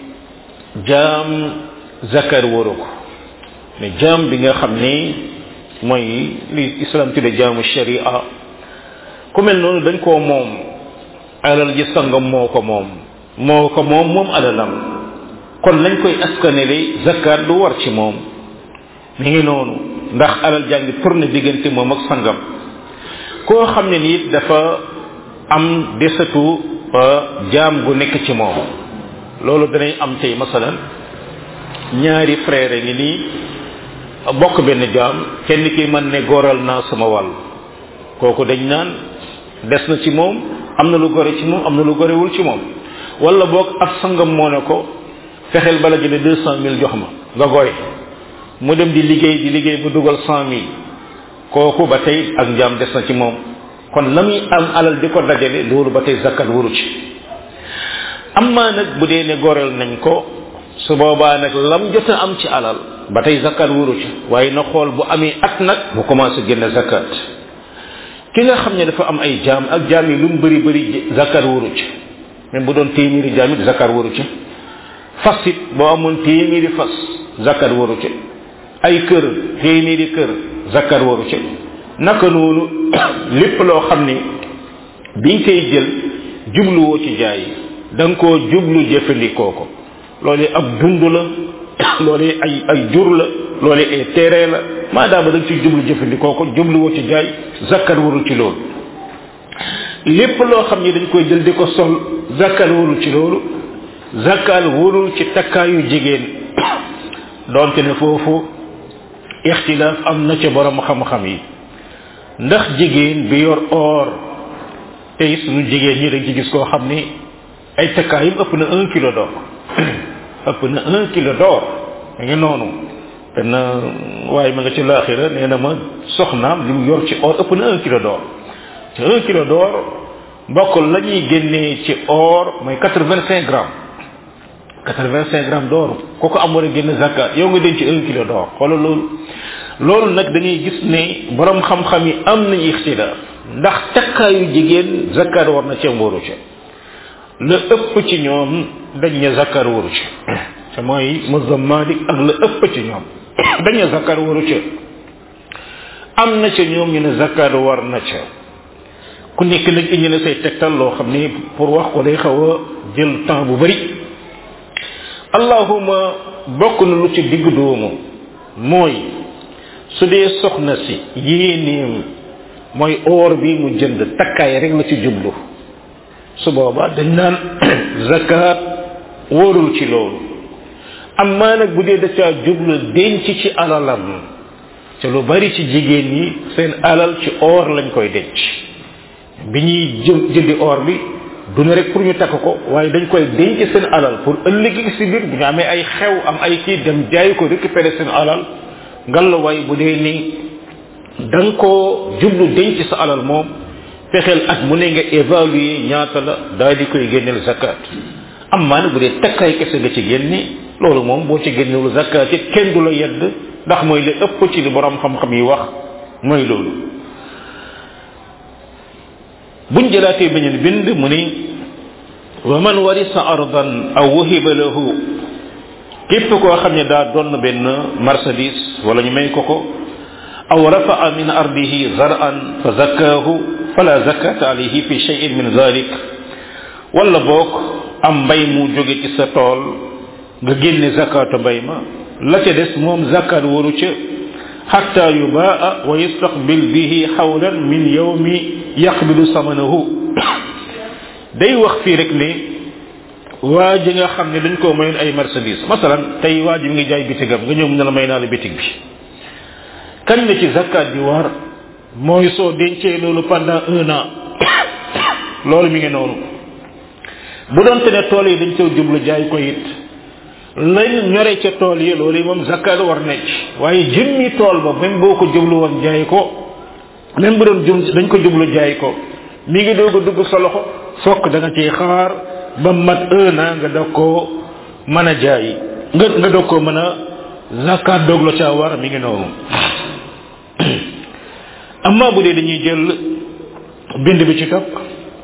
jaam zakar waru ko mais jaam bi nga xam ne mooy li islam tudde jaamu sharia ku mel noonu dañ koo moom alal ji sangam moo ko moom moo ko moom moom alalam kon lañ koy askanele zakat du war ci moom mi ngi noonu ndax alal jaa ngi tourné diggante moom ak sangam koo xam ne nii dafa am desatu jaam gu nekk ci moom loolu danay am tey masalan ñaari frère ngi nii bokk benn jaam kenn ki man ne góoral naa sama wàll kooku dañ naan des na ci moom am na lu gore ci moom am na lu gorewul ci moom wala boog ab sangam moo ne ko fexeel bala jëne deux cent mille jox ma nga gore mu dem di liggéey di liggéey bu dugal cent mille kooku ba tey ak njaam des na ci moom kon la muy am alal di ko dajale loolu ba tey zakkat waru ci amma nag bu dee ne goreel nañ ko su boobaa nag lam jot a am ci alal ba tey zakkat waru ci waaye na xool bu amee at nag mu commencé génne zakkat ki nga xam ne dafa am ay jaam ak jaam yi lu mu bëri bëri zakkat waru ci même bu doon téeméeri jaam it zakkat waru ci fas it boo amoon téeméeri fas zakkat waru ci ay kër téeméeri kër zakkat waru ci naka noonu lépp loo xam ne biñ koy jël jubluwoo ci jaay da nga koo jublu jëfandikoo ko loolu ab dund la loolu ay ay jur la loolu ay terrain la maadaama da nga ci jublu jëfandikoo ko jubluwoo ci jaay zakkat warul ci loolu lépp loo xam ne dañ koy jël di ko sol zakkat warul ci loolu zakkat warul ci takkaayu jigéen doonte ne foofu ixtilaaf am na ca borom xam-xam yi ndax jigéen bi yor or tey suñu jigéen ñi dañ ci gis koo xam ni ay takkaayum ëpp na un kilo d'or ëpp na un kilo d'or ma ngi noonu benn waaye ma nga ci laaxira nee na ma soxnaam li mu yor ci or ëpp na un kilo d'or te un kilo d'or mbokk la ñuy génnee ci or mooy quatre vingt cinq grammes quatre vingt cinq grammes d'or kooku am war a génn zakat yow nga denc un kilo d'or xoolal loolu loolu nag dañuy gis ne borom xam-xam yi am nañu ixtilaaf ndax takkaayu jigéen zakat war na ca waru ca la ëpp ci ñoom dañ ne zakat waru ca te mooy mazhab Malik ak la ëpp ci ñoom dañ ne zakat waru ca am na ca ñoom ñu ne zakat war na ca ku nekk nag indi na say tegtal loo xam ni pour wax ko day xaw a jël temps bu bari allahuma bokk na lu ci digg doomu mooy su dee soxna si yéenéem mooy or bi mu jënd takkaay rek la ci jublu su boobaa dañ naan zakat wóorul ci loolu amma nag bu dee da caa jublu denc ci alalam te lu bari ci jigéen ñi seen alal ci or lañ koy denc bi ñuy jë jëndi or bi du ne rek pour ñu takk ko waaye dañ koy denc seen alal pour ëllëg si biir bu ñu amee ay xew am ay kii dem jaay ko récupérer seen alal ngallaawaay bu dee ni da nga koo jublu denc sa alal moom fexeel at mu ne nga évaluer ñaata la daal di koy génneel zakat am maa bu dee takkaay kese nga ci génne loolu moom boo ci génnewul zakat it kenn du la yedd ndax mooy li ëpp ci li borom xam-xam yi wax mooy loolu. buñ jëlaatee beneen bind mu ni wa man warisa ardan aw wuhiba lahu képp koo xam ne daa doon benn marchandise wala ñu may ko ko aw rafaa min ardihi zar'an fa zakkaahu fala zakata alayhi fi shay'in min dhalik wala boog am mbay mu jóge ci sa tool nga génne zakatu mbay ma la ca des moom zakat waru ca xatta yubaa wa yastaqbil bihi xawlan min yawmi yaqbilu samanahu day wax fii rek ne waa ji nga xam ne dañ koo mayoon ay marchandise masalan tey waa ji mi ngi jaay bitigam nga ñëw mu ne la may naa la bitig bi kañ la ci zakat bi war mooy soo dencee loolu pendant un an loolu mi ngi noonu bu doonte ne tool yi dañ coo jublu jaay ko it lañ ñore ca tool yi loolu yi moom zakat war na ci waaye jëmmi tool ba même boo ko jublu woon jaay ko même bu doon jum dañ ko jublu jaay ko mi ngi doog a dugg sa loxo fokk da nga ciy xaar ba mat un an nga doog koo mën a jaay nga nga doog koo mën a zakat doog la caa war mi ngi noonu amma bu dee dañuy jël bind bi ci topp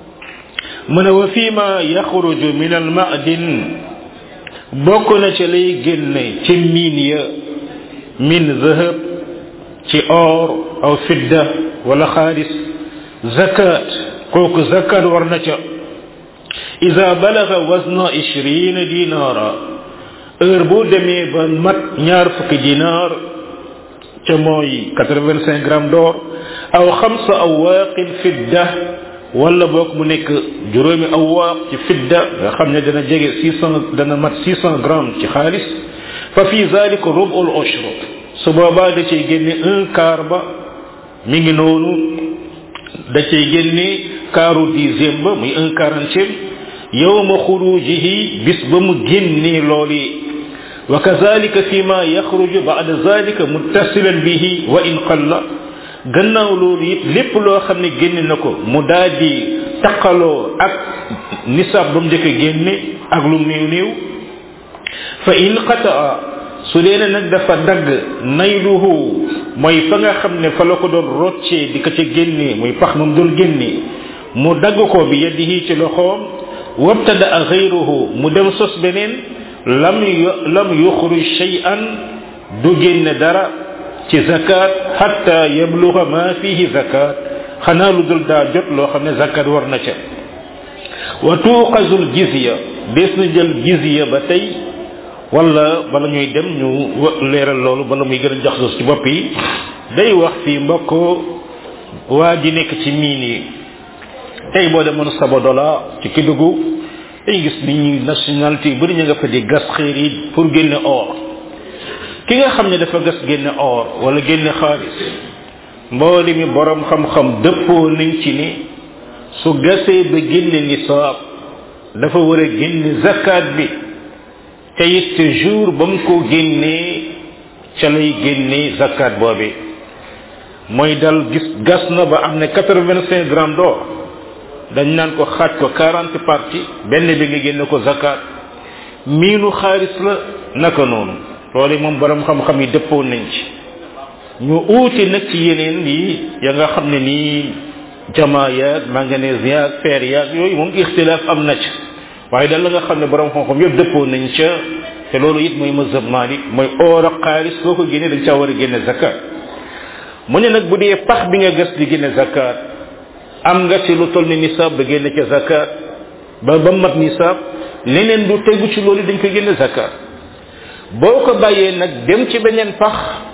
mu ne wa fii ma yaxruju min al ma'din bokk na ci lay génne ci miin ya min zahab ci or aw fidda wala xaalis zakat kooku zakat war na ca ida balaga wasna ishrina dinara heure boo demee ba mat ñaar fukki dinar ca mooy quatre-vingt-cinq grammes d'or aw xamsa awwaaqin fidda wala boog mu nekk juróomi awaaq ci fidda nga xam ne dana jege six cent dana mat six cent grammes ci xaalis fa fi zalika rubul ushr su boobaa da cay génne un quart ba mi ngi noonu da cay génne quart dixième ba muy un quarantième yowma xurujihi bis ba mu génnee looli wa kazalika fi ma yaxruju ba'da zalika muttasilan bihi wa in qalla gannaaw loolu it lépp loo xam ne génne na ko mu daal di taqaloo ak nisab ba mu njëkk a génne ak lu néew néew fa in qataa su dee nag dafa dagg nayluhu mooy fa nga xam ne fa la ko doon roccee di ko ca génne muy pax moom doon génne mu dagg ko bi yadihi ci loxoom wabtada a xayruhu mu dem sos beneen lam lam yuxruj shay'an du génne dara ci zakat hatta yabluga ma fihi zakat xanaa lu dul daa jot loo xam ne zakat war na ca wa tuqazul jizya des na jël jizya ba tey wala bala ñuy dem ñu leeral loolu bala muy gën a jaxsos ci bopp yi day wax fii mbokk waa ji nekk ci miin yi tey boo demoon sabodola ci kidugu dañu gis ni ñuy nationalité yu bëri ñu nga fa di gas xeer yi pour génne or ki nga xam ne dafa gas génne or wala génne xaalis mbooli mi borom xam-xam dëppoo nañ ci ni su gasee ba génne nisaab dafa war a génne zakat bi te it jour ba mu ko génnee ca lay génne zakat boobi mooy dal gis gas na ba am ne quatre-vingt-cinq grammes d'or dañ naan ko xaaj ko quarante parties benn bi nga génne ko zakat miinu xaalis la naka noonu loolu moom borom xam-xam yi dëppoo nañ ci ñu uuti nag ci yeneen yi ya nga xam ne nii jamaa yaag manganèse yaag fer yaag yooyu moom ixtilaaf am na ci waaye daal la nga xam ne borom xam-xam yëpp dëppoo nañ ca te loolu it mooy mazhab malik mooy or ak xaalis boo ko génnee dañ caa war a génne zakat mu ne nag bu dee pax bi nga gas di génne zakat am nga ci lu toll ni nisaab ba génne ca zakat ba ba mat nisaab leneen du tegu ci loolu dañ ko génne zakat boo ko bàyyee nag dem ci beneen pax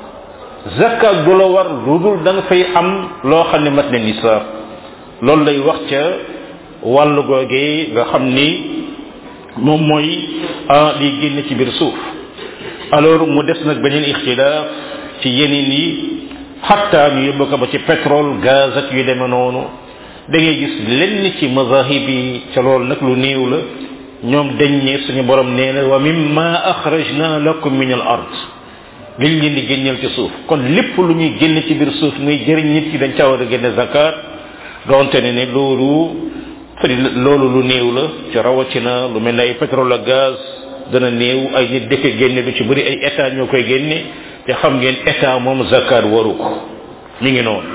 zakat du la war lu dul da nga fay am loo xam ne mat na nisaab loolu lay wax ca wàllu googee nga xam ni moom mooy liy génne ci biir suuf alors mu des nag beneen ixtilaaf ci yeneen yi xatta ñu yóbbu ko ba ci pétrole gaz ak yu demee noonu da ngay gis lenn ci mazahib yi ca loolu nag lu néew la ñoom dañ ne suñu borom nee na wa mimma akhrajna lakum min al ard liñ leen di génneel ci suuf kon lépp lu ñuy génne ci biir suuf muy jëriñ nit ki dañ caa war a génne zakat donte ne ne loolu fari loolu lu néew la ci rawatina lu mel ne ay pétrole ak gaz dana néew ay nit dëkk génne lu ci bëri ay état ñoo koy génne te xam ngeen état moom zakat waru ko mi ngi noonu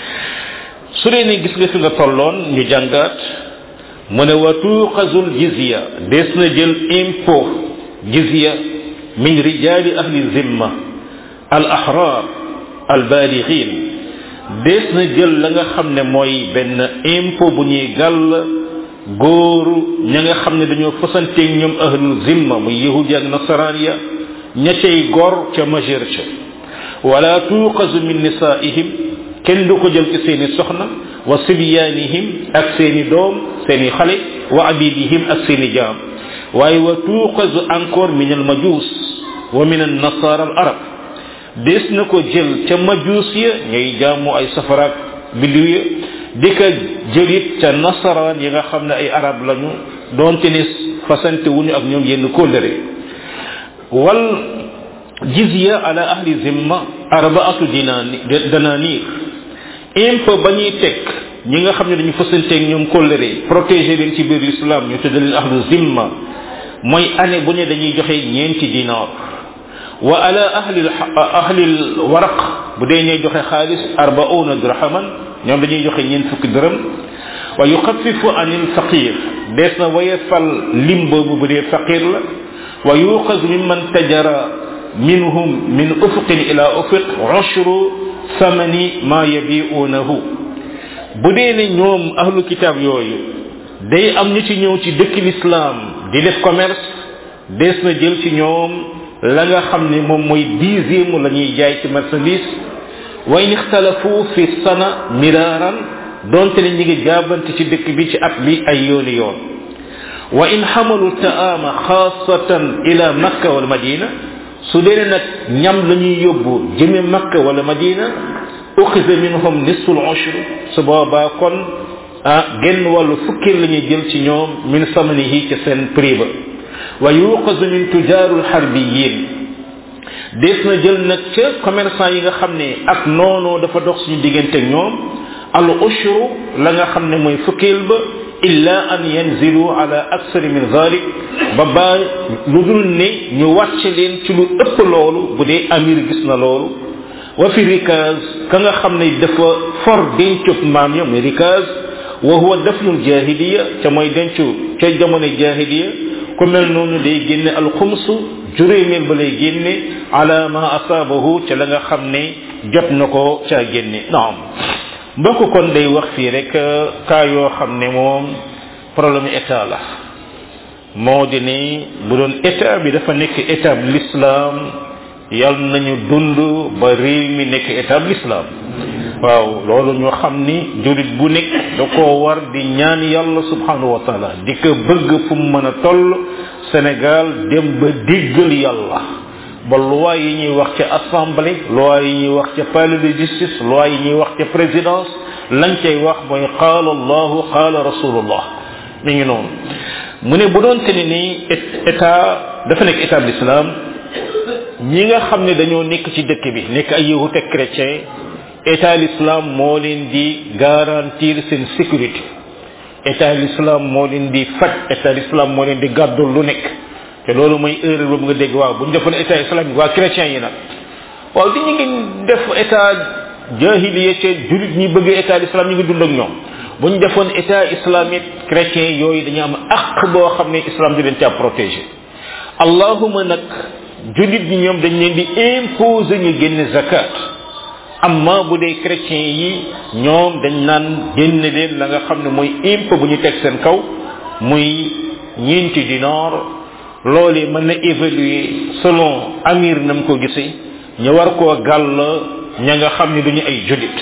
su dee ne gis nga fi nga tolloon ñu jàngaat mu ne wa tuqazul jizya des na jël impôt jizya min rijali ahli zimma al ahrar al balighin des na jël la nga xam ne mooy benn impôt bu ñuy gàll góoru ña nga xam ne dañoo fasanteeg ñoom ahlul zimma muy yahudi ak nasaraan ya ña cay gor ca majeur ca wala tuqazu min nisaihim kenn du ko jël ci seeni soxna wa sibyanihim ak seeni doom seeni xale wa abidihim ak seeni jaam waaye wa tuuqazu encore min al majus wa min an nasara al arab des na ko jël ca majus ya ñay jaamu ay safaraak biddiw ya di ko jëlit ca nasaraan yi nga xam ne ay arab lañu doonte ne fasante wuñu ak ñoom yenn kóllëre wal jizya ala ahli zimma arbaatu dinani dananir impôt ba ñuy teg ñi nga xam ne dañu fasanteeg ñoom kóllëre protéger leen ci biir l'islam ñu tudde leen ahlu zimma mooy année bu ne dañuy joxe ñeenti dinar wa ala ahli ahli waraq bu dee ñuy joxe xaalis arbauna dirhaman ñoom dañuy joxe ñeent fukki dërëm wa yuxafifu anil faqir dees na waye fal lim boobu bu dee faqir la wa yuqaz mimman tajara minhum min ufuqin ila ufuq ushru samani ma yabiunahu bu dee ne ñoom ahlu kitab yooyu day am ñu ci ñëw ci dëkk l'islam di def commerce dees na jël ci ñoom la nga xam ne moom mooy dixième la ñuy jaay ci marchandise wa in ixtalafu fi sana miraran donte ne ñi ngi jaabante ci dëkk bi ci at bi ay yooni yoon wa in xamalu taama xaasatan ila makka wala madina su dee nag ñam la ñuy yóbbu jëme makka wala madina uxisa minhum nisful ushr su boobaa kon ah genn wàllu fukki la ñuy jël ci ñoom min samanihi ci seen prix ba wa yuqasu min tujaarul xarbiyin des na jël nag ca commerçant yi nga xam ne ak noonoo dafa dox suñu diggante ñoom al ushru la nga xam ne mooy fukkeel ba illa an yanzilu ala aksari min zalik ba baa lu dul ne ñu wàcc leen ci lu ëpp loolu bu dee amir gis na loolu wa fi rikaz ka nga xam ne dafa for dencub maam ya muy rikaz wa huwa dafnul jahiliya ca mooy dencu ca jamono jahiliya ku mel noonu day génne alxumsu juróomeel ba lay génne ala ma asaabahu ca la nga xam ne jot na ko caa génne naam mbokk kon day wax fii rek cas yoo xam ne moom problème état la moo di ne bu doon état bi dafa nekk état bu l'islam yal nañu dund ba réew mi nekk état bu l'islam waaw loolu ñu xam ni jurit bu nekk da koo war di ñaan yàlla subhanahu wa taala di ko bëgg fu mu mën a toll Sénégal dem ba diggal yàlla ba loi yi ñuy wax ca assemblée loi yi ñuy wax ca palais de justice loi yi ñuy wax ca présidence lañ cay wax mooy qaala allahu qaala rasulullah mi ngi noonu mu ne bu doon te ni ni état dafa nekk état de l'islam ñi nga xam ne dañoo nekk ci dëkk bi nekk ay yahut ak chrétien état l'islam moo leen di garantir seen sécurité état l'islam moo leen di faj état l'islam moo leen di gàddul lu nekk te loolu mooy erreur boobu nga dégg waaw bu ñu defoon état islamique waa chrétien yi nag waaw di ñu ngi def état jahiliya ca julit ñi bëgg état l'islam ñu ngi dund ak ñoom bu ñu defoon état islamique chrétien yooyu dañu am aq boo xam ne islam di leen caa protégé allahuma nag julit ñi ñoom dañ leen di imposer ñu génne zakat amma bu dee chrétien yi ñoom dañ naan génne leen la nga xam ne mooy impôt bu ñu teg seen kaw muy ñeenti dinar loolee mën na évaluer selon amir nam ko gisee ñu war koo gàll ña nga xam ne duñu ay julit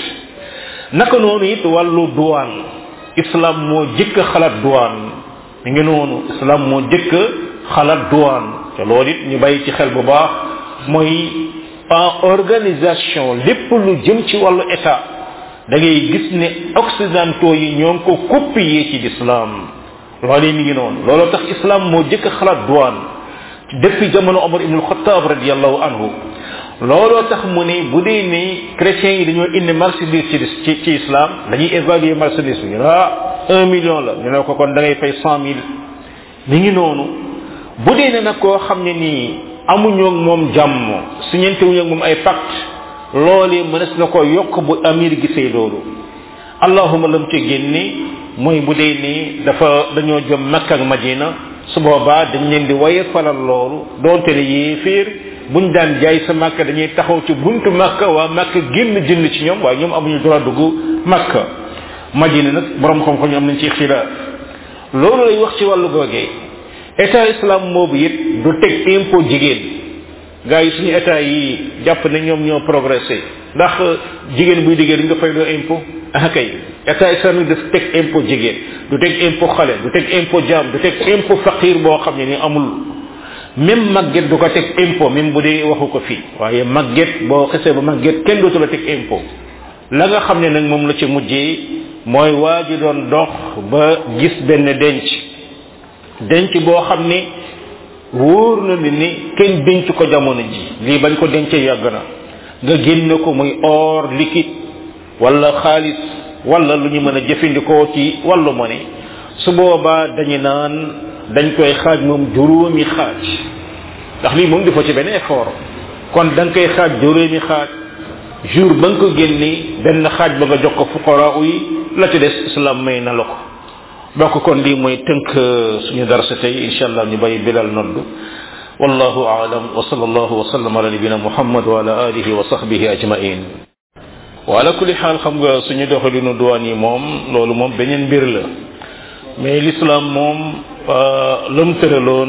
naka noonu it wàllu douane islam moo jëkk xalaat douane mi ngi noonu islam moo jëkk xalaat douane te loolu it ñu bàyyi ci xel bu baax mooy en organisation lépp lu jëm ci wàllu état da ngay gis ne occidentaux yi ñoo ngi ko copier ci l'islam loolu mi ngi noonu looloo tax islam moo jëkk xalaat douane depuis jamono omar ibn al-khattab radiyallahu anhu looloo tax mu ne bu dee ni chrétiens yi dañoo indi marchandise ci ci ci islam dañuy évaluer marchandise bi ah un million la ñu ne ko kon da ngay fay cent mille mi ngi noonu bu dee ne nag koo xam ne nii amuñoo moom jàmm siñente wuñu moom ay pacte loolee mënees na ko yokk bu amir gisee loolu allahuma lam ci génne mooy bu dee ni dafa dañoo jëm makka ak madina su boobaa dañ leen di waye falal loolu doonte ne yéeféer buñ daan jaay sa makka dañuy taxaw ci buntu makka waa makka génn jënd ci ñoom waaye ñoom amuñu droit dugg makka madina nag borom xam-xam ñu am nañ ci xilaaf loolu lay wax ci wàllu googee état islam boobu it du teg impôt jigéen gars yi suñu état yi jàpp ne ñoom ñoo progressé ndax jigéen buy liggéey dañ nga fay doo impôt ah kay état islamique daf teg impôt jigéen du teg impôt xale du teg impôt jaam du teg impôt faqir boo xam ne ni amul même màgget du ko teg impôt même bu dee waxu ko fii waaye màgget boo xesee ba màgget kenn dootu la teg impôt la nga xam ne nag moom la ci mujjee mooy waa ji doon dox ba gis benn denc denc boo xam ne wóor na ni ni kenn denc ko jamono ji lii bañ ko dencee yàgg na nga génne ko muy or liquide wala xaalis wala lu ñu mën a jëfandikoo ci wàllu monnaie su boobaa dañu naan dañ koy xaaj moom juróomi xaaj ndax lii moom dafa ci benn effort kon da nga koy xaaj juróomi xaaj jour ba nga ko génni benn xaaj ba nga jox ko fuqara yi la ci des islam may na la ko donc kon lii mooy tënk suñu darsa tey insha allah ñu bàyyi bilal nodd wallahu aalam wa sallallahu wa sallam ala nabina muhammad wa ala alihi wa sahbihi ajmain wa ala kulli xaal xam nga suñu doxalinu duwaan yi moom loolu moom beneen mbir la mais l'islam moom lam tëraloon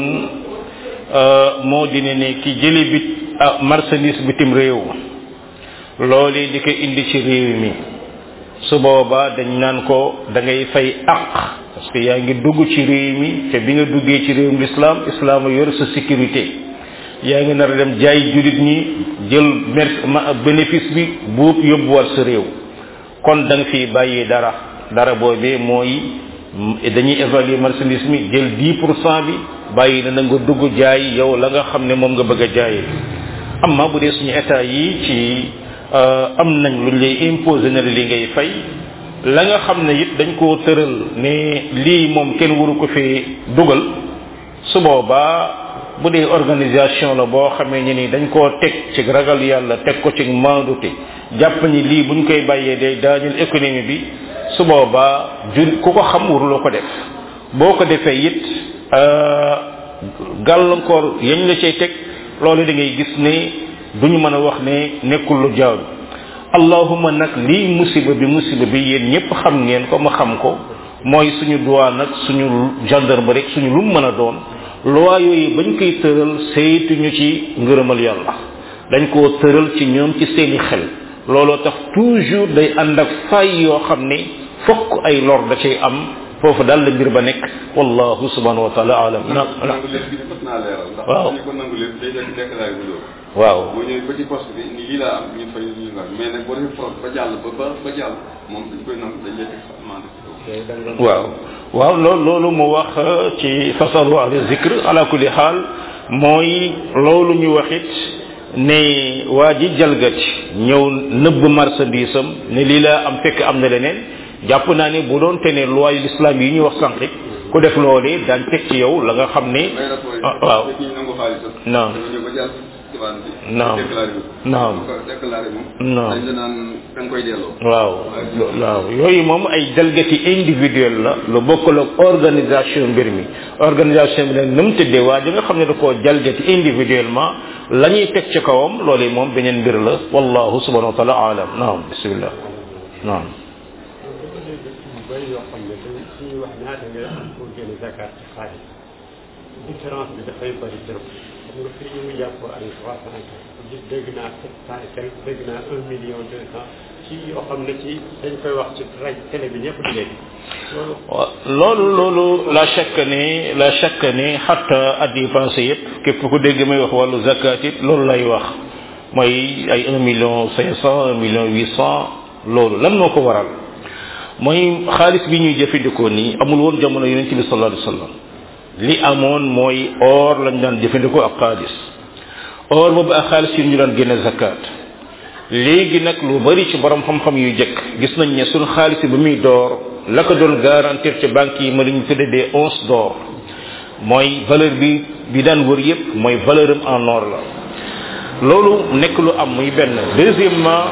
moo di ne ne ki jëli bit ah marchandise bitim réew loolu di ko indi ci réew mi su boobaa dañ naan ko da ngay fay àq parce que yaa ngi dugg ci réew mi te bi nga duggee ci réewum l'islam islam yor sa sécurité yaa ngi nar a dem jaay julit ñi jël mer bénéfice bi buub yóbbuwaat sa réew kon da nga fi bàyyi dara dara boobee mooy dañuy évaluer marchandise mi jël 10 pour cent bi bàyyi na nga dugg jaay yow la nga xam ne moom nga bëgg a jaayee amma bu dee suñu état yi ci am nañ luñ lay imposer na li ngay fay la nga xam ne it dañ koo tëral ne lii moom kenn waru ko fee dugal su boobaa bu dee organisation la boo xamee ni ni dañ koo teg ci ragal yàlla teg ko ci maandute jàpp ni lii buñ koy bàyyee day daaneel économie bi su boobaa jur ku ko xam waruloo ko def boo ko defee it gàllankoor yañ la cay teg loolu da ngay gis ne duñu mën a wax ne nekkul lu jaadu allahuma nag lii musiba bi musiba bi yéen ñëpp xam ngeen ko ma xam ko mooy suñu douane nag suñu gendarme rek suñu lu mu mën a doon loi yooyu bañ koy tëral saytuñu ci ngërëmal yàlla dañ koo tëral ci ñoom ci seeni xel looloo tax toujours day ànd ak fay yoo xam ne fokk ay lor da cay am foofu daal la mbir ba nekk wallahu subhanahu wa taala alam na nangu lépp bi fas naa leeral ndax waaw ñu ko nangu lépp day nekk déclaré bu loolu waaw boo ñëwee ba ci poste bi ni lii laa am ñu fay ñu nga mais nag boo defee fraude ba jàll ba ba ba jàll moom dañ koy nangu dañ lay teg amende ci kaw waaw waaw loolu loolu mu wax ci fasalu ahli zikr ala kulli xaal mooy loolu ñu waxit ne waa ji jalgati ñëw nëbb marchandise am ne lii laa am fekk am na leneen jàpp naa ne bu doon te ne loi l'islam yi ñuy wax sànq ku def loolee daan teg ci yow la nga xam ne may rapport ah, waaw yi ñu nangu xaalisam Non. dafa ñëw ba jàll ci bande bi Non. déclaré wu Non. bu ko déclaré moom Non. dañ la naan da nga koy delloo waaw waaw yooyu moom ay jalgati individuel la lu bokkul ak organisation mbir mi organisation bi nag ni mu tëddee waa ji nga xam ne da koo jalgati individuellement la ñuy teg ci kawam loolu moom beneen mbir la wallahu subhanahu wa taala alam naam bismillah naam yu bëri yoo xam ne dañ suñuy wax ñaata ngay am pour génne zakat ci xaalis différence bi dafay bëri trop xam nga fii ñu ngi jàpp ay trois cent gis dégg naa sept cent et quelque dégg naa un million deux cent ci yoo xam ne ci dañ koy wax ci rajo télé bi ñëpp di dégg loolu waaw loolu loolu la chaque ne la chaque ne xatta at yi passé yëpp képp ku dégg may wax wàllu zakat it loolu lay wax mooy ay un million cinq cent un million huit cent loolu lan moo ko waral mooy xaalis bi ñuy jëfandikoo nii amul woon jamono yonent bi sallallahu alayhi wasallam li amoon mooy or lañ daan jëfandikoo ak xaalis or boobu ak xaalis yi ñu daan génne zakat léegi nag lu bari ci borom xam-xam yu jëkk gis nañ ne suñ xaalis bi muy door la ko doon garantir ci banque yi ma lañu tudde des onces d'or mooy valeur bi bi daan wër yépp mooy valeur am en or la loolu nekk lu am muy benn deuxièmement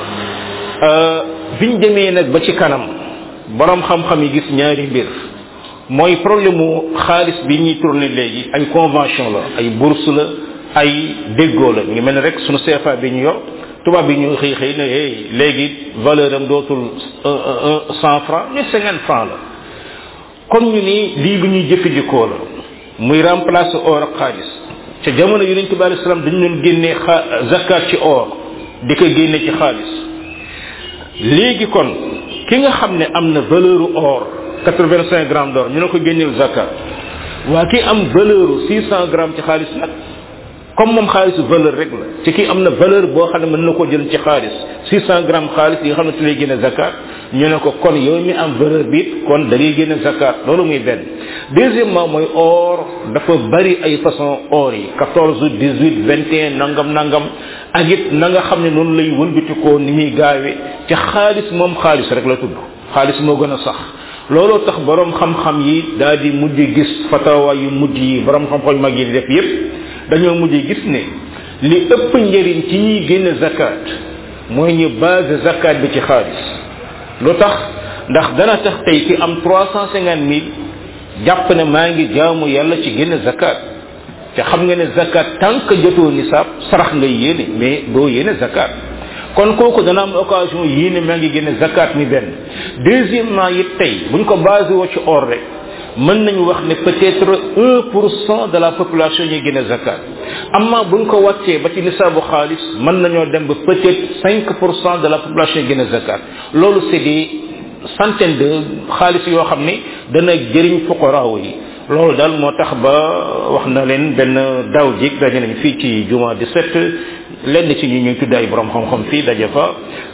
biñ demee nag ba ci kanam borom xam-xam yi gis ñaari mbir mooy problème mu xaalis bi ñuy tourné léegi ay convention la ay bourse la ay déggoo la ngi mel ne rek sunu CFA bi ñu yor tubaab bi ñu xëy xëy ne hey léegi valeur am dootul un un cent franc mais cinquante franc la kon ñu ni lii lu ñuy jëfandikoo la muy remplacer or ak xaalis ca jamono yonent bi alei salaam dañu doon génnee xa zakat ci or di ko génne ci xaalis léegi kon ki nga xam ne am na valeur or quatre-vingt-cinq grammes d'or ñu ne ko génneel zakat waa ki am valeur six cent grammes ci xaalis nag comme moom xaalisu valeur rek la ci ki am na valeur boo xam ne mën na ko jël ci xaalis six cent grammes xaalis yi nga xam ne ci lay génne zakat ñu ne ko kon yow mi am valeur bi kon da ngay génne zakat loolu muy benn deuxièmement mooy or dafa bari ay façon or yi quatorze dix huit vingt et un nangam nangam ak it na nga xam ne noonu lay wëlbatikoo ni muy gaawee ci xaalis moom xaalis rek la tudd xaalis moo gën a sax looloo tax borom xam-xam yi daal di mujj gis fatawa yu mujj yi borom xam-xam yu mag yi di def yépp dañoo mujj gis ne li ëpp njëriñ ci ñuy génne zakat mooy ñu base zakat bi ci xaalis lu tax ndax dana tax tey ki am trois cent cinquante mille jàpp ne maa ngi jaamu yàlla ci génne zakat te xam nga ne zakat tant que jotoo nisaab sarax ngay yéene mais doo yéene zakat kon kooku dana am occasion yéene maa ngi génne zakat mi benn deuxièmement it tey buñ ko basé woo ci or rek mën nañu wax ne peut-être un pour cent de la population ñuy génne zakat amma buñ ko wàccee ba ci nisaabu xaalis mën nañoo dem ba peut-être cinq pour cent de la population yi génne zakat loolu c'est des centaines de xaalis yoo xam ne dana jëriñ fuqaraaw yi loolu daal moo tax ba wax na leen benn daaw jig daje nañ fii ci juma 17 lenn ci ñi ñuy tudd ay borom xam-xam fii daje fa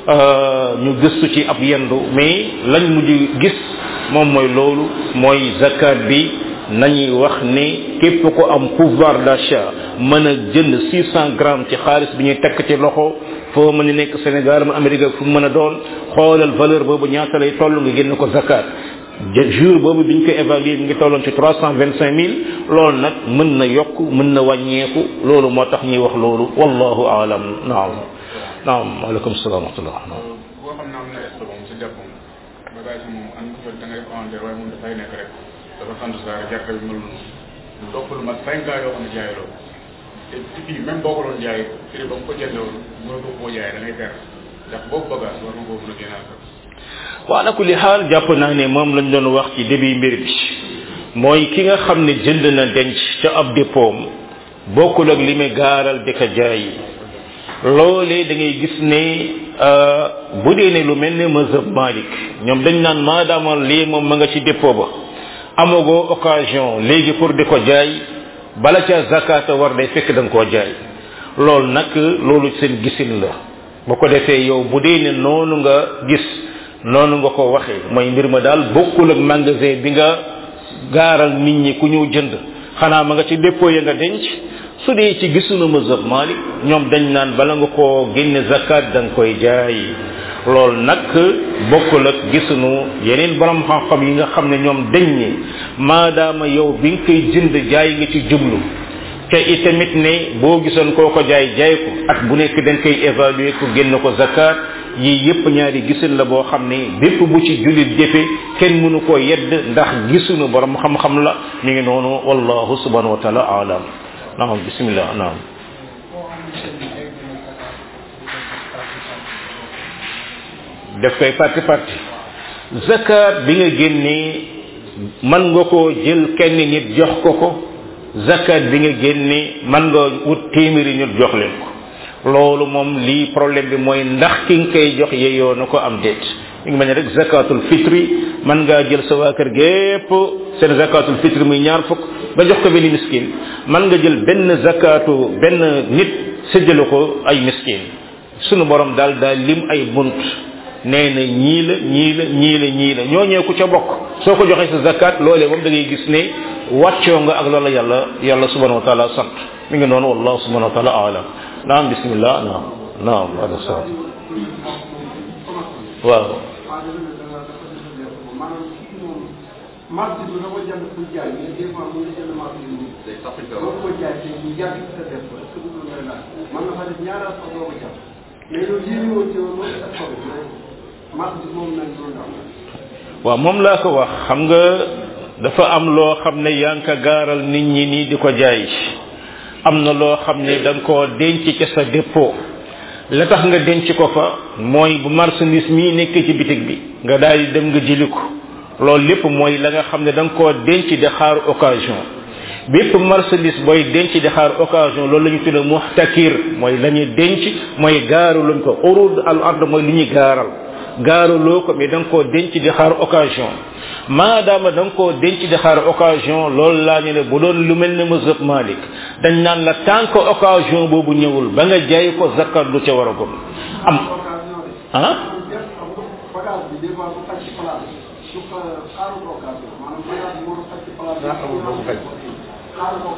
ñu gëstu ci ab yendu mais lañ mujj gis moom mooy loolu mooy zakat bi nañuy wax ni képp ko am pouvoir d'achat mën a jënd 600 grammes ci xaalis bi ñuy tekk ci loxo foo mën a nekk Sénégal ma Amérique fu mu mën a doon xoolal valeur boobu ñaata lay toll nga génn ko zakat jour boobu biñ ko évaluer mi ngi tolloon ci trois cent vingt cinq mille loolu nag mën na yokk mën na wàññeeku loolu moo tax ñuy wax loolu wallahu aalam naam naam waaleykum salaam wa rahmatullah naam boo xam ne am na est moom si jàppam bagage yi moom an ko fa da ngay commandé waaye moom dafay nekk rek dafa sant saa gerte bi mel noonu lu topp lu mat cinq ans yoo xam ne jaay loolu te ci fii même boo ko doon jaay prix ba mu ko jëndee woon mënatoo koo jaay da ngay perte ndax boobu bagage war nga koo mën a génnaal sax wa ala kulli xaal jàpp naa ne moom lañ doon wax ci début mbir bi mooy ki nga xam ne jënd na denc ca ab dépôt bokkul ak li muy gaaral di ko jaay loolee da ngay gis ne bu dee ne lu mel ne mazhab malik ñoom dañ naan maadaama lii moom ma nga ci dépôt ba amagoo occasion léegi pour di ko jaay bala ca zakata war day fekk da nga koo jaay loolu nag loolu seen gisin la bu ko defee yow bu dee ne noonu nga gis noonu nga ko waxee mooy mbir ma daal bokkul ak magasin bi nga gaaral nit ñi ku ñëw jënd xanaa ma nga ci dépôt ya nga denc su dee ci gisunu mazhab malik ñoom dañ naan bala nga koo génne zakat da nga koy jaay loolu nag bokkul ak gisunu yeneen borom xam-xam yi nga xam ne ñoom dañ ne maadaama yow bi nga koy jënd jaay nga ci jublu te itamit ne boo gisoon koo ko jaay jaay ko at bu nekk dañ koy évaluer ko génn ko zakat yii yépp ñaari gisin la boo xam ne bépp bu ci jullit jëfe kenn mënu koo yedd ndax gisunu borom xam-xam la mi ngi noonu wallahu subhanahu wa taala alam naam bismillah naam def koy parti parti zakat bi nga génnee man nga koo jël kenn nit jox ko ko zakat bi nga génnee man nga wut téeméeri nit jox leen ko loolu moom lii problème bi mooy ndax ki nga koy jox yeyoo na ko am déet mi ngi mel ne rek zakatul fitri man ngaa jël sa waa kër gépp seen zakatul fitri muy ñaar fukk ba jox ko benn miskin man nga jël benn zakatu benn nit séddale ko ay miskin sunu borom daal daal lim ay bunt nee na ñii la ñii la ñii la ñii la ñooñee ku ca bokk soo ko joxee sa zakat loolee moom da ngay gis ne wàccoo nga ak loola yàlla yàlla subhanahu wa taala sant mi ngi noonu wallahu subhanahu wa taala alam naam bismillah naam naam wala sa waaw marché bi dafa jënd pour jaay mais des fois mu ngi jënd marché bi nii. day sax ci boo ko jaay te ñu yàgg sa def ko est-ce que du loolu la man na fa def ñaara sax doo ko jàpp mais loolu yéene woon ci woon loolu ak ko mais marché bi moom nañ doon am waaw moom laa ko wax xam nga dafa am loo xam ne yaa ngi ko gaaral nit ñi nii di ko jaay am na loo xam ne da nga koo denc ca sa dépôt la tax nga denc ko fa mooy bu marchandise mii nekk ci bitig bi nga daal di dem nga jëli ko loolu lépp mooy la nga xam ne da nga koo denc di xaar occasion bépp marchandise booy denc di xaar occasion loolu la ñu tudde muhtakir mooy la ñuy denc mooy gaaru luñ ko urud al ard mooy li ñuy gaaral gaaraloo ko mais da nga koo denc di xaar occasion maadaama da nga koo denc di xaar occasion loolu laa ñu ne bu doon lu mel ne mazhab Malik dañ naan la tant que occasion boobu ñëwul ba nga jaay ko zakat du ca war a gum am ah bagage bi des fois bu xaj ci place su ko xaaru ko occasion maanaam bagage bi moo xaj ci place daa amul ba mu xaj. xaaru ko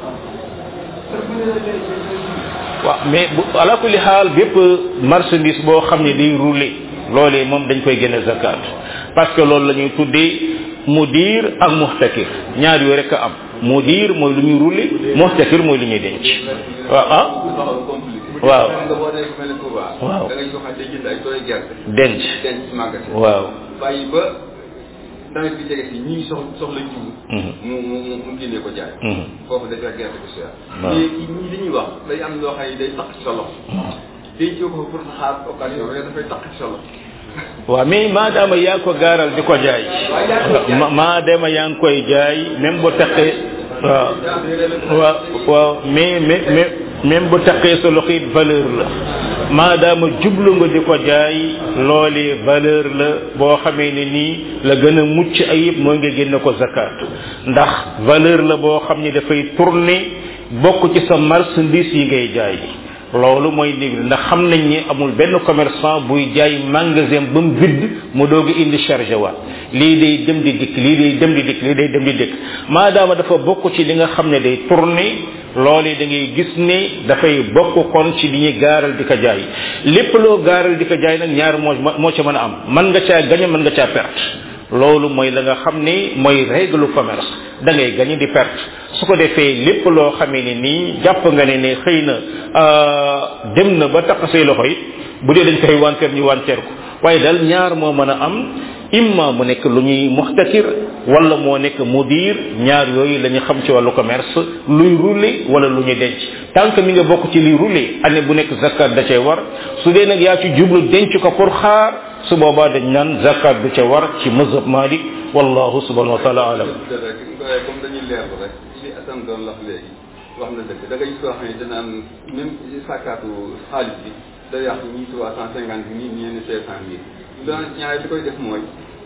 occasion waaw mais bu ala kulli xaal bépp marchandise boo xam ne day rouler loolee moom dañ koy génne zakat parce que loolu la ñuy tuddee mudir ak muhtakir ñaar yooyu rek a am mudir mooy lu ñuy rouler muhtakir mooy lu ñuy denc waaw ah xaw compliqué waaw nga boo nekk mel ne Touba Waaw. da ngay joxe day jënd ay tooy gerte denc denc ci magasin waaw bàyyi ba nawet bi jege si ñii soxla soxla jiw Mhm. mu mu mu mu génnee ko jaay Mhm. foofu day fekk gerte bu cher Waaw. mais ñii li ñuy wax day am loo xam ne day taq ci sa loxo dencoo ko pour xaar occasion mais dafay taq ci sa loxo waaw mais maadaama yaa ko gaaral di ko jaay ma maadaama yaa ngi koy jaay même bu taqee waaw waaw waaw mais mais mais même bu taqee sa loxo it valeur la maadaama jublu nga di ko jaay loolee valeur la boo xamee ne nii la gën a mucc ayib mooy nga génne ko zakat ndax valeur la boo xam ni dafay tourner bokk ci sa marchandise yi ngay jaay loolu mooy néeg ndax xam nañ ni amul benn commerçant buy jaay magasin ba mu vide mu doog a indi chargé waat lii day dem di dikk lii day dem di dikk lii day dem di dikk maadaama dafa bokk ci li nga xam ne day tourner loolu da ngay gis ne dafay bokk kon ci li ñuy gaaral di ko jaay lépp loo gaaral di ko jaay nag ñaar moo moo ca mën a am mën nga caa gañe mën nga caa perte loolu mooy la nga xam ni mooy règle commerce da ngay gañe di perte su ko defee lépp loo xamee ne nii jàpp nga ne ne xëy na dem na ba takk say loxo yi bu dee dañ koy wanteer ñu wanteer ko waaye daal ñaar moo mën a am imma mu nekk lu ñuy muxtakir wala moo nekk mudir ñaar yooyu la ñu xam ci wàllu commerce luy rouler wala lu ñu denc tant que mi nga bokk ci luy rouler année bu nekk zakat da cay war su dee nag yaa ci jublu denc ko pour xaar su boobaa dañ naan zakat du ca war ci mazhab malik wallahu subhanahu wa taala alam rek comme dañuy leerlu rek li Assane doon wax léegi wax na dëgg da ngay gis koo xam ne danaan même sàkkaatu xaalis bi day yàq ñii trois cent cinquante mille ñii ne cinq cent mille doon ñaare li koy def mooy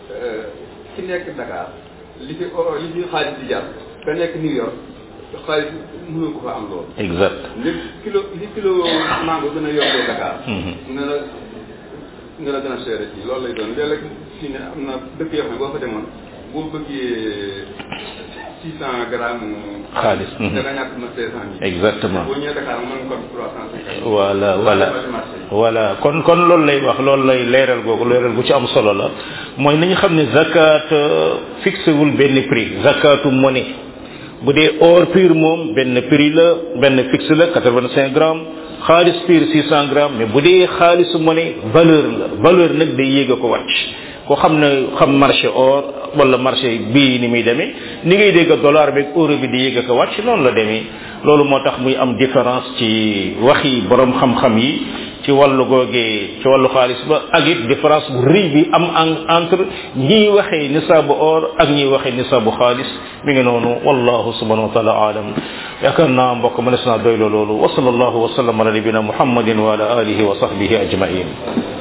ki nekk Dakar li fi o- li fi xaalis di jar ka nekk New York xaalis mënoo ko fa am loolu exact li kilo li kilo mango gën a yokkee Dakar Mhm. nga la nga la gën a seere fii loolu lay doon léeg-léeg fii ne am na dëkk yoo xam ne boo fa demoon boo bëggee six cent grammes Xaalis, mhm. da nga ñàkk na cinq cent mille exactement boo ñëwee Dakar mën nga ko trois cent cinquante voilà voilà voilà kon kon loolu lay wax loolu lay leeral googu leeral gu ci am solo la mooy nañu xam ne zakat euh, fixé wul benn prix zakatu monnaie bu dee or pur moom benn prix la benn fixe la 85 grammes xaalis pur 600 grammes mais bu dee xaalisu monnaie valeur la valeur nag day yéeg a ko wàcc ko xam ne xam marché or wala marché bii ni muy demee ni ngay dégg dollar beeg euro bi di yéeg a ko wàcc noonu la demee loolu moo tax muy am différence ci waxi borom xam-xam yi ci wàllu googee ci wàllu xaalis ba ak it différence bu rëy bi am en entre ñiy waxee nisaabu or ak ñiy waxee nisaabu xaalis mi ngi noonu wallahu subhanahu wa taala alam yaakaar naa mbokk mënees naa doy loolu wa sallallahu wa sallam ala nabina muhammadin wa ala alihi wa sahbihi ajmain